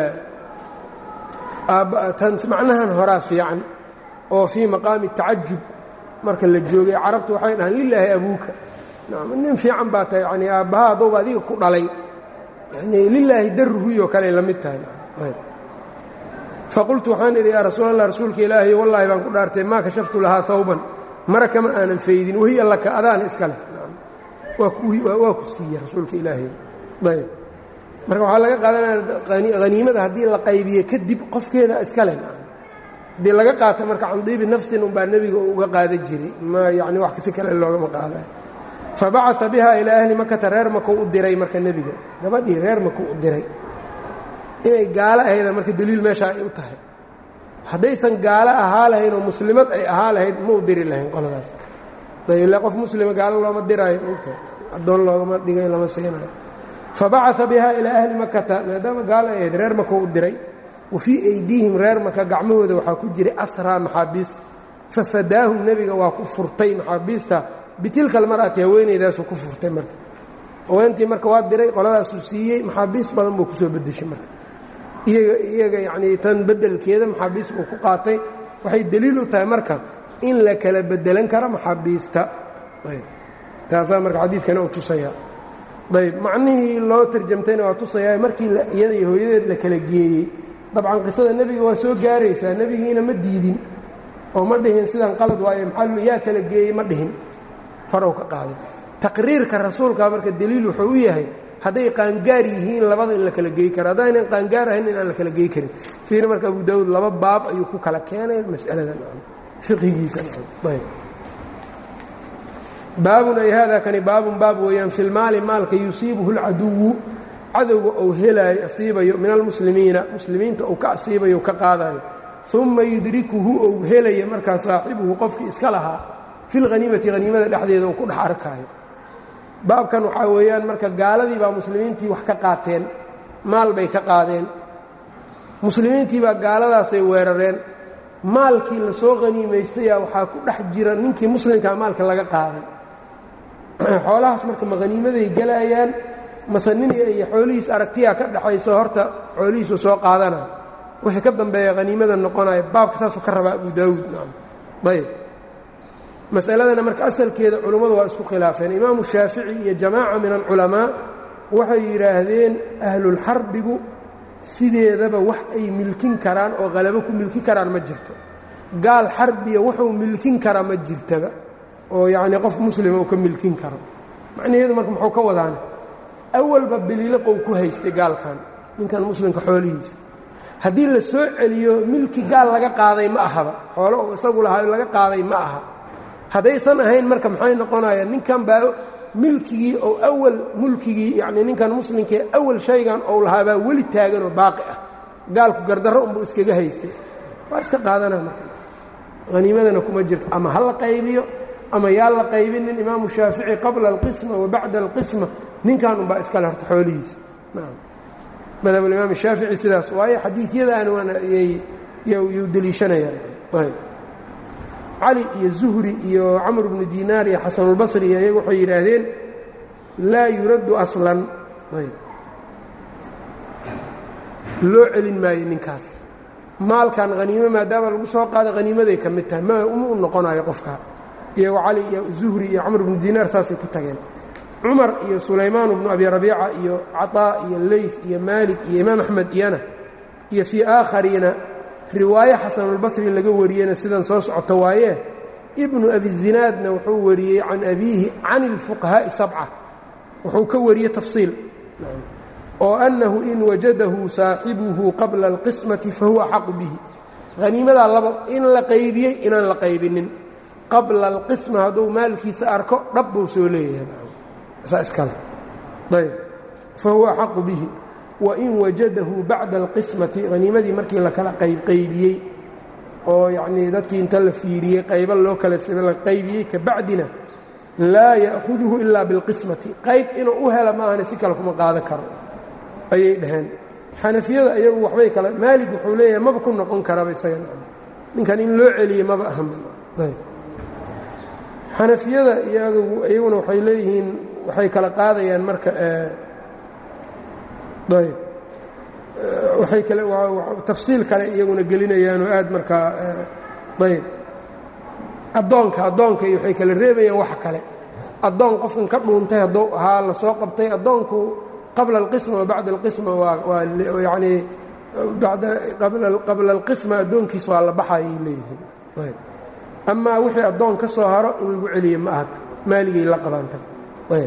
tan macnahan horaa fiican oo fii maqaami tacajub marka la joogay carabtu waxay dhahaan lilaahi abuuka nin fiican baa tahay yani aabbaha addowba adiga ku dhalay yani lilaahi daruhuyoo kale la mid tahay faqultu waxaan idhi yaa rasuul allah rasuulka ilaahay wallaahi baan ku dhaartay maa kashaftu lahaa hawban mara kama aanan faydin wahiya laka adaana iska leh waa ku siiye rasuulka ilaahay ayb marka waxaa laga qaadanaya haniimada haddii la qaybiye kadib qofkeeda iska leh haddii laga qaato marka candiibi nafsin unbaa nebiga uga qaadan jiray ma yani wax si kale loogama qaadayo fabacaa biha ilaa ahli makata reer makuu u diray marka nebiga gabadhii reer makuu u diray inay gaalo ahayda marka deliil meesha ay u tahay haddaysan gaalo ahaa lahayn oo muslimad ay ahaa lahayd ma u diri lahayn qoladaas ayb qof muslima gaalo looma diraayo mogtahay addoon loogama dhigay lama siinayo fabacaa biha ilaa ahli makata maadaama gaalo ay ahayd reer makuu u diray wa fii aydiihim reer maka gacmahooda waxaa ku jiray asraa maxaabiis fafadaahum nebiga waa ku furtay maxaabiista bitilka almar'ati haweenaydaasuu ku furtay marka haweentii marka waa diray qoladaasuu siiyey maxaabiis badan buu kusoo bedeshay marka iyaga iyaga yacnii tan beddelkeeda maxaabiis buu ku qaatay waxay deliil u tahay marka in la kala bedelan karo maxaabiista ayb taasaa marka xadiidkana uu tusaya ayb macnihii loo tarjamtayna waa tusayaa markii iyada iyo hooyadeed la kala geeyey dabcan qisada nebiga waa soo gaaraysaa nebigiina ma diidin oo ma dhihin sidan qalad waaye maxaa yaa kala geeyey ma dhihin farow ka qaaday taqriirka rasuulka marka deliil wuxuu u yahay hadday qaangaar yihiin labada in la kala geey karo haddaynan qaangaar ahayn inaan la kala geey karin fiir marka abu daawuud laba baab ayuu ku kala keenay mas'aladan fiqhigiisa ayb baabun ay hada kani baabun baab weeyaan fi lmaali maalka yusiibuhu اlcaduwu cadowga uu helaayo asiibayo min almuslimiina muslimiinta uu ka asiibayo ka qaadayo uma yudrikuhu ou helaya markaa saaxibuhu qofkii iska lahaa fi lhaniimati haniimada dhexdeeda uu ku dhex arkaayo baabkan waxaa weeyaan marka gaaladii baa muslimiintii wax ka qaateen maal bay ka qaadeen muslimiintii baa gaaladaasay weerareen maalkii la soo haniimaystayaa waxaa ku dhex jira ninkii muslimkaa maalka laga qaaday xoolahaas marka ma haniimaday gelaayaan mase nin iyo xoolihiis aragtiyaa ka dhexayso horta xoolihiisu soo qaadana wixii ka dambeeya haniimada noqonaya baabka saasuu ka rabaa abu daawuud nacam ayb masaladana marka asalkeeda culummadu waa isku khilaafeen imaamu shaafici iyo jamaaca min alculamaa waxay yidhaahdeen ahlulxarbigu sideedaba wax ay milkin karaan oo qalabo ku milkin karaan ma jirto gaal xarbiya wuxuu milkin karaa ma jirtaba oo yacnii qof muslima uu ka milkin karo macnaheedu marka muxuu ka wadaana awalba biliiliqou ku haystay gaalkan ninkan muslimka xoolihiisa haddii la soo celiyo milki gaal laga qaaday ma ahaba xoolo uu isagu lahaa laga qaaday ma aha haddaysan ahayn marka maxay noqonayaan ninkan baa milkigii oo awal mulkigii yacnii ninkan muslimkee awal shaygan ou lahaabaa weli taaganoo baaqi ah gaalku gardarro unbuu iskaga haystay waa iska qaadana marka haniimadana kuma jirto ama ha la qaybiyo ama yaa la qaybinin imaamu shaafici qabla alqisma wa bacda alqisma ninkan unbaa iskale horta xoolihiisa nacam madhabulimaam shaafici sidaas waayo xadiidyadaan yuu deliishanayaan ayb cali iyo zuhri iyo camr bnu dinaar iyo xasanulbasri iyo iyagu waxay yidhaahdeen laa yuraddu aslan ayb loo celin maayo ninkaas maalkan haniimo maadaama lagu soo qaada haniimaday ka mid tahay ma uma u noqonayo qofka iyagoo cali iyo zuhri iyo camr bnu dinaar saasay ku tageen cumar iyo sulaymaan bnu abi rabiica iyo caطaa iyo leyf iyo maalik iyo imaam axmed iyana iyo fii aakhariina riwaayo xasanulbasri laga wariyeyna sidan soo socota waaye ibnu abi zinaadna wuxuu wariyey can abiihi can اlfuqahaaءi sabca wuxuu ka wariyey tafsiil oo annahu in wajadahu saaxibuhu qabla اlqismati fahuwa axaqu bihi haniimadaa laba in la qaybiyey inaan la qaybinin qabla alqisma hadduu maalkiisa arko dhab buu soo leeyahay saa iskale ayb fahuwa axaqu bihi wain wajadahu bacda alqismati haniimadii markii la kala qaybqaybiyey oo yacnii dadkii inta la fiiriyey qaybo loo kala la qaybiyey ka bacdina laa ya'huduhu ilaa bilqismati qayb inuu u hela maahane si kale kuma qaadan karo ayay dhaheen xanafiyada iyagu waxbay kale maalig wuxuu leeyahay maba ku noqon karaba isaga ninkan in loo celiye maba ahanba xanafiyada iyaguna waxay leeyihiin waxay kala qaadayaan marka ayb waxay kale tafsiil kale iyaguna gelinayaanoo aad markaa ayb addoonka addoonka iyo waxay kala reebayaan wax kale addoon qofkan ka dhuuntay hadduu ahaa la soo qabtay addoonku qabla alqisma wa bacda alqisma waa waa yacnii bada qabla alqisma addoonkiis waa la baxayay leeyihiin ayb amaa wixii addoon ka soo haro in lagu celiye ma aha maaligay la qabaantay ayb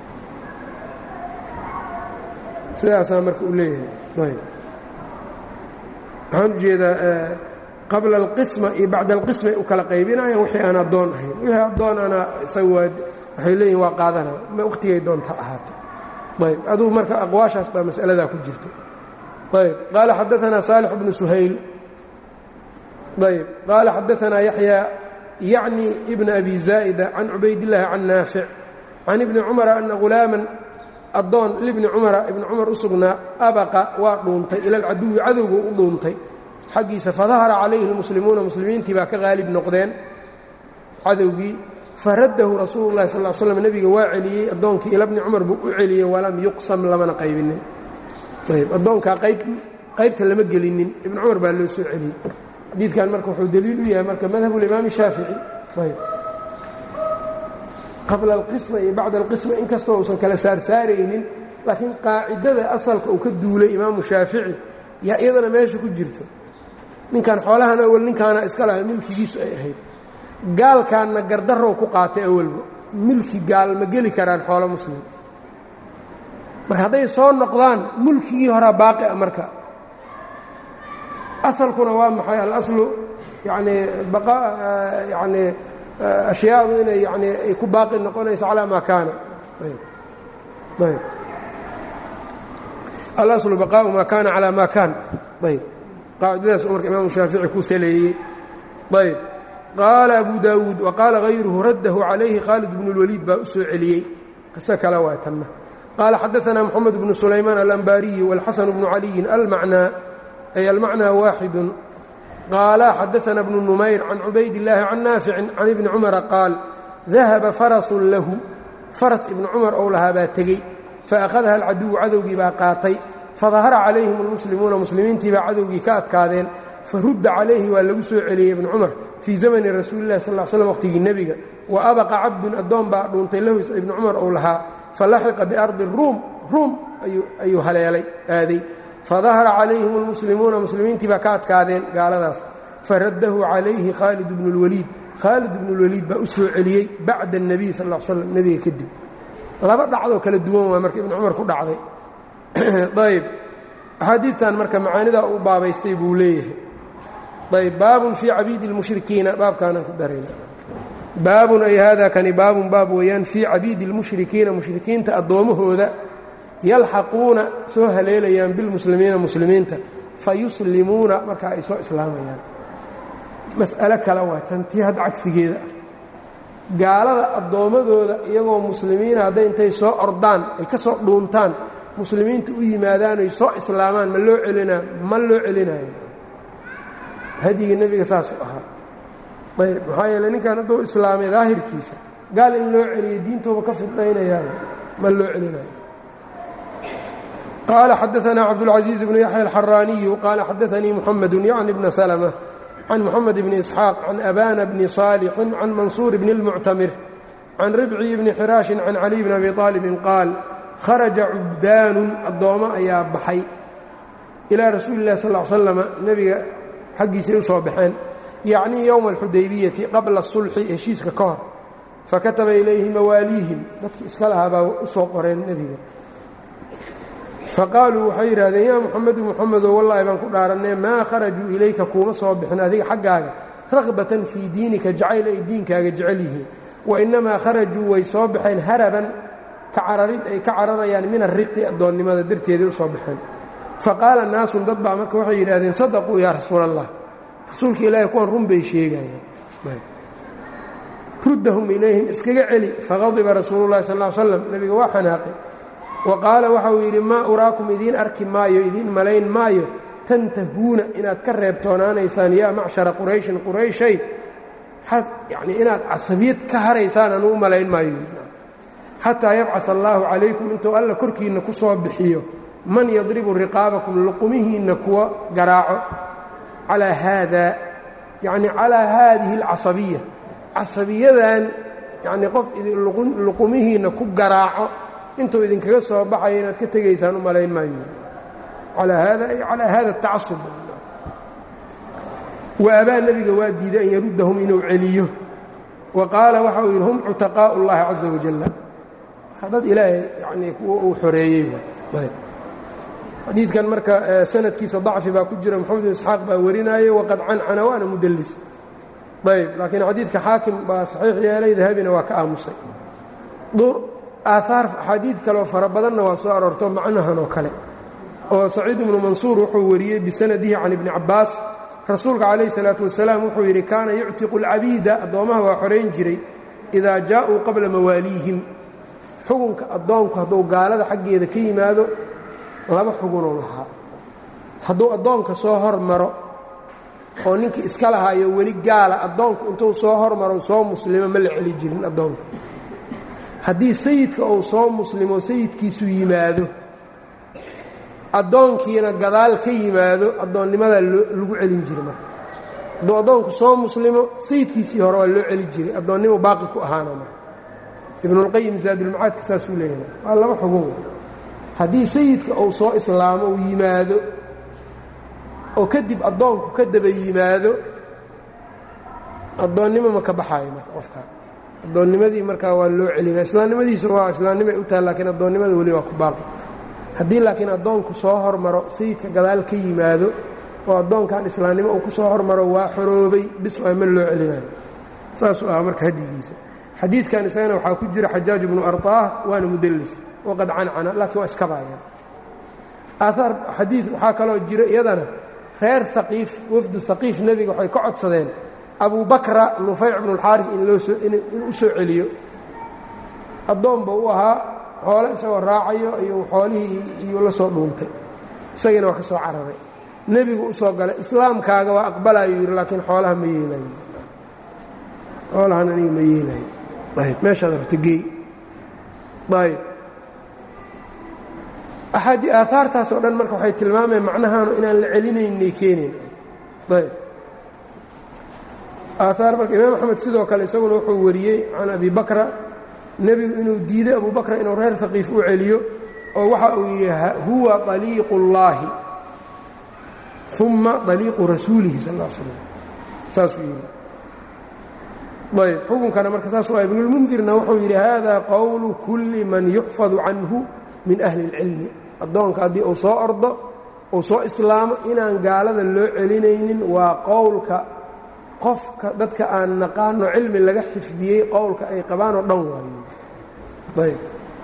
sidaasaa marka uu leeyahay ayb waxaan ujeedaa qabla alqisma iyo bacda alqismay u kala qaybinayaan wixii aan addoon ahayn wixii addoon ana isaga waa waxay leeyihin waa qaadana waqtigay doonta ahaato ayb aduu marka aqwaashaas baa mas'aladaa ku jirta ayb qaala xadaanaa saalix bnu suhayl ayb qaala xadaanaa yaxya yacni ibna abi zaa'ida can cubaydillaahi can naafic can ibni cumara ana ghulaaman addoon libni cumara ibni cumar u sugnaa abaqa waa dhuuntay ila alcaduwi cadowgu u dhuuntay xaggiisa fadahara calayhi lmuslimuuna muslimiintii baa ka qaalib noqdeen cadowgii faraddahu rasuulu llahi sal l slam nebiga waa celiyey addoonkii ila bni cumar buu u celiyey walam yuqsam lamana qaybinin ayb addoonkaa qayb qaybta lama gelinin ibni cumar baa loo soo celiyey xadiidkan marka wuxuu daliil u yahay marka madhabulimaami shaafici ayb qabla alqisma iyo bacda alqisma inkastoo uusan kala saarsaaraynin laakiin qaacidada asalka uu ka duulay imaamu shaafici yaa iyadana meesha ku jirto ninkan xoolahan awal ninkaana iska laha milkigiisu ay ahayd gaalkaanna gardarow ku qaatay awalba milki gaal ma geli karaan xoolo muslim marka hadday soo noqdaan mulkigii horaa baaqi a marka asalkuna waa maxay alaslu yanii yanii ashyaadu inay yani ay ku baaqi noqonayso calaa maa kaana ayb alaslu baqaau maa kaana calaa maa kaan ayb qaacidadaas u marka imaamu shaafici ku saleeyey ayb qaala abu daawuud waqaala hayruhu raddahu calayhi khaalid bnu اlwaliid baa u soo celiyey qiso kale waa tanna qaala xadaanaa moxamed bnu sulaymaan alambaariyi wاlxasan bnu caliyin almacnaa ay almacnaa waaxidu qaala xadaana bnu numayr can cubayd illaahi can naaficin can ibni cumara qaal dahaba farasun lahu faras ibnu cumar ou lahaa baa tegey faأkhadaha alcaduwu cadowgii baa qaatay fadahara calayhim اlmuslimuuna muslimiintii baa cadowgii ka adkaadeen farudda calayhi waa lagu soo celiyey ibnu cumar fii zamani rasuuli illahi sal slam waqtigii nebiga wa abaqa cabdun addoon baa dhuuntay lahu ibnu cumar ou lahaa falaxiqa biardi ruum ruum ayuu haleelay aaday fadahara calayhim اlmuslimuuna muslimiintii baa ka adkaadeen gaaladaas faraddahu calayhi khaalid bnu اlwaliid khaalid bnu اlwaliid baa u soo celiyey bacda الnabiy sal l slam nebiga kadib laba dhacdoo kala duwan waa marka ibnu cumar ku dhacday ayb axaadiidtan marka macaanidaa u baabaystay buu leeyahay ayb baabun fii cabiidi اlmushrikiina baabkaanaan ku darayna baabun ay hada kani baabun baab weeyaan fii cabiidi اlmushrikiina mushrikiinta addoommahooda yalxaquuna soo haleelayaan bilmuslimiina muslimiinta fayuslimuuna markaa ay soo islaamayaan mas'alo kale waa tan tii hadda cagsigeeda ah gaalada addoommadooda iyagoo muslimiina hadday intay soo ordaan ay ka soo dhuuntaan muslimiinta u yimaadaan ay soo islaamaan ma loo celinaa ma loo celinayo hadyigii nebiga saasuu ahaa ayb maxaa yeele ninkan hadduu islaamay daahirkiisa gaal in loo celiyo diintooba ka fidnaynayaayo ma loo celinayo qال xdثna cبدالعزيز بن يحيى الحراني qال xdثnي محمد يعني بن سلمة عن محمد بن إسحاaq عن أbاna بن صالح عن منصور بن المcتمر can ribci bni xiraashin can caliy bni abi aalibin qaal kharaja cubdaanun addoommo ayaa baxay ilaa rasuuli illahi sal l slama nebiga xaggiisay u soo baxeen yacnii yowma alxudaybiyati qabla sulxi heshiiska ka hor fakataba ilayhi mawaaliihim dadki iska lahaa baa u soo qoreen nebiga faqaaluu waxay yidhahdeen yaa muxamedu muxamedow wallaahi baan ku dhaarannee maa kharajuu ilayka kuuma soo bixin adiga xaggaaga ragbatan fii diinika jacayl ay diinkaaga jecel yihiin wa innamaa kharajuu way soo baxeen haraban ka cararid ay ka cararayaan min ariqi addoonnimada darteeday u soo baxeen faqaala naasun dad baa marka waxay yidhahdeen sadaquu yaa rasuul allah rasuulka ilaahay kuwan run bay sheegayaan ruddahum ilayhim iskaga celi faqadiba rasuulu llahi sal l slam nebiga waa xanaaqay wa qaala waxa uu yidhi maa uraakum idiin arki maayo idiin malayn maayo tantahuuna inaad ka reebtoonaanaysaan yaa macshara qurayshin qurayshay yani inaad casabiyad ka haraysaan anuu u malayn maayo xataa yabcaa allaahu calaykum intuu alla korkiinna ku soo bixiyo man yadribu riqaabakum luqumihiinna kuwa garaaco calaa haada yacni calaa haadihi alcasabiya casabiyadan yacnii qof luqumihiinna ku garaaco intuu idinkaga soo baxayo inaad ka tegaysaan u malayn maayo calaa haada ay calaa hada atacasub wa abaa nebiga waa diiday an yaruddahum inuu celiyo wa qaala waxa uu yidhi hum cutaqaa'u اllahi caza wajalla dad ilaahay yanii kuwa uu xoreeyey xadiidkan marka sanadkiisa dacfi baa ku jira moxamed bin isxaaq baa warinaayo waqad cancana waana mudallis ayb laakiin xadiidka xaakim baa saxiix yeelay dahabina waa ka aamusay aahaar axaadiid kaleoo fara badanna waa soo aroorto macnahan oo kale oo saciid ibnu mansuur wuxuu wariyey bisanadihi can ibni cabbaas rasuulka calayhi salaatu wasalaam wuxuu yidhi kaana yuctiqu alcabiida addoommaha waa xorayn jiray idaa jaa'uu qabla mawaaliihim xugunka addoonku hadduu gaalada xaggeeda ka yimaado laba xugunuu lahaa hadduu addoonka soo hormaro oo ninkii iska lahaayo weli gaala addoonku intuu soo hormaro soo muslimo ma la celi jirin addoonka haddii sayidka uu soo muslimo sayidkiisu yimaado addoonkiina gadaal ka yimaado addoonnimadaa lagu celin jiray marka hadduu addoonku soo muslimo sayidkiisii hore waa loo celi jiray addoonnimo baaqi ku ahaana marka ibnulqayim zaadulmacaadka saasuu leeyahay waa laba xugun haddii sayidka uu soo islaamo uu yimaado oo kadib addoonku ka daba yimaado addoonnimo ma ka baxaayo marka qofkaa addoonnimadii markaa waa loo celinaa islaamnimadiisa waa islaamnimay u tahay laakiin addoonnimada weli waa ku baaqi haddii laakiin addoonku soo hormaro sayidka gadaal ka yimaado oo addoonkan islaamnimo uu ku soo hormaro waa xoroobay bis waa ma loo celinayo saasuu ahaa marka hadigiisa xadiidkan isagana waxaa ku jira xajaaj ibnu arطaah waana mudallis waqad cancana laakiin waa iska baayaan aahaar xadiid waxaa kaloo jira iyadana reer haqiif wafdu haqiif nebiga waxay ka codsadeen abu bakra nufayc bnu اlxaarif in loo soo in u soo celiyo addoonba u ahaa xoole isagoo raacayo ayuu xoolihii iyuu la soo dhuuntay isagiina waa ka soo cararay nebigu u soo galay islaamkaaga waa aqbalayo yidhi laakiin xoolaha ma yeelayo xoolahan aniga ma yeelayo ayb meeshaad rabta geey ayb axaadii aahaartaas oo dhan marka waxay tilmaamayan macnahaanu inaan la celinaynay keenayn ayb aahaar marka imaam axmed sidoo kale isaguna wuxuu wariyey can abi bakra nebigu inuu diiday abu bakra inuu reer haqiif u celiyo oo waxa uu yidhi huwa طaliiqu اllaahi uma طaliiqu rasuulihi sal ا slam saasuu yidhi ayb xukunkana marka saas waa ibnulmundirna wuxuu yidhi hada qowlu kulli man yuxfadu canhu min ahli اlcilmi addoonka haddii uu soo ordo uu soo islaamo inaan gaalada loo celinaynin waa qowlka qofka dadka aan naqaano cilmi laga xifdiyey qowlka ay qabaan oo dhan waayo ayb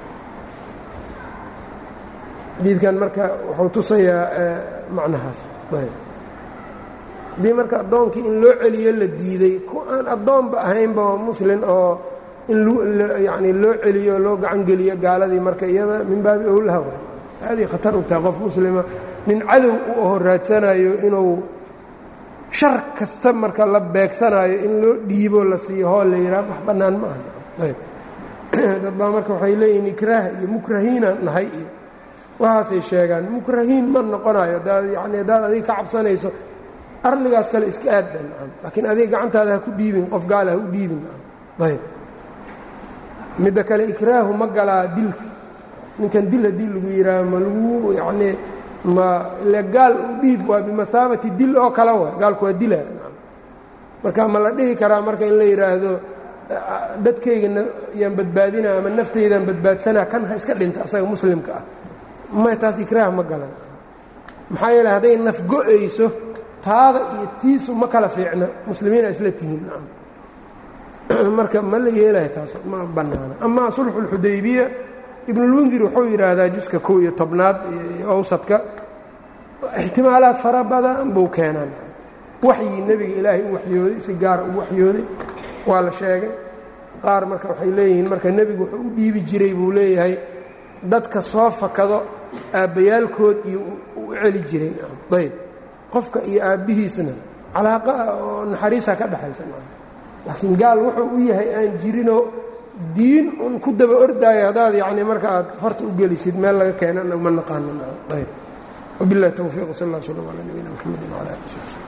xadiidkan marka wuxuu tusayaa macnahaas ayb haddii marka addoonkii in loo celiyo la diiday ku aan addoonba ahaynba muslin oo in yani loo celiyo loo gacangeliyo gaaladii marka iyada min baabi owlaha way aadii khatar u tahay qof muslima nin cadow u aho raadsanayo inuu shar kasta marka la beegsanaayo in loo dhiibo la siiyo hool la yidhaha wax bannaan ma aha ayb dad baa marka waxay leeyihin ikraah iyo mukrahiinaan nahay iyo waxaasay sheegaan mukrahiin ma noqonayo adaad yani haddaad adiga ka cabsanayso arligaas kale iska aadda nacam laakiin adiga gacantaada ha ku dhiibin qof gaala ha u dhiibin nacam ayb midda kale ikraahu ma galaa dilka ninkan dil haddii lagu yidhaaho ma lagu yacnii ma ile gaal u dhiib waa bimahaabati dil oo kale wa gaalku waa dila marka ma la dhihi karaa marka in la yidhaahdo dadkaygana yaan badbaadinaa ama naftaydaan badbaadsanaa kan ha iska dhinta asaga muslimka ah ma taas ikraah ma galan maxaa yeele hadday naf go-ayso taada iyo tiisu ma kala fiicna muslimiina isla tihiin marka ma la yeelayo taas ma bannaana amaa sulxu اlxudaybiya ibnulmundir wuxuu yidhaahdaa juska kow iyo tobnaad awsadka ixtimaalaad fara badan buu keenaan waxyii nebiga ilaahay u waxyooday si gaara u waxyooday waa la sheegay qaar marka waxay leeyihiin marka nebigu wuxuu u dhiibi jiray buu leeyahay dadka soo fakado aabbayaalkood iyo u celi jireen ayb qofka iyo aabbihiisna calaaqa oo naxariisa ka dhexaysa laakiin gaal wuxuu u yahay aan jirinoo diin un ku daba ordaayo haddaad yacni marka aad farta u gelisid meel laga keenana ma naqaano ayb wabillahi towfiiq sal allah slam ala nabiyina mxamedi wala ali sb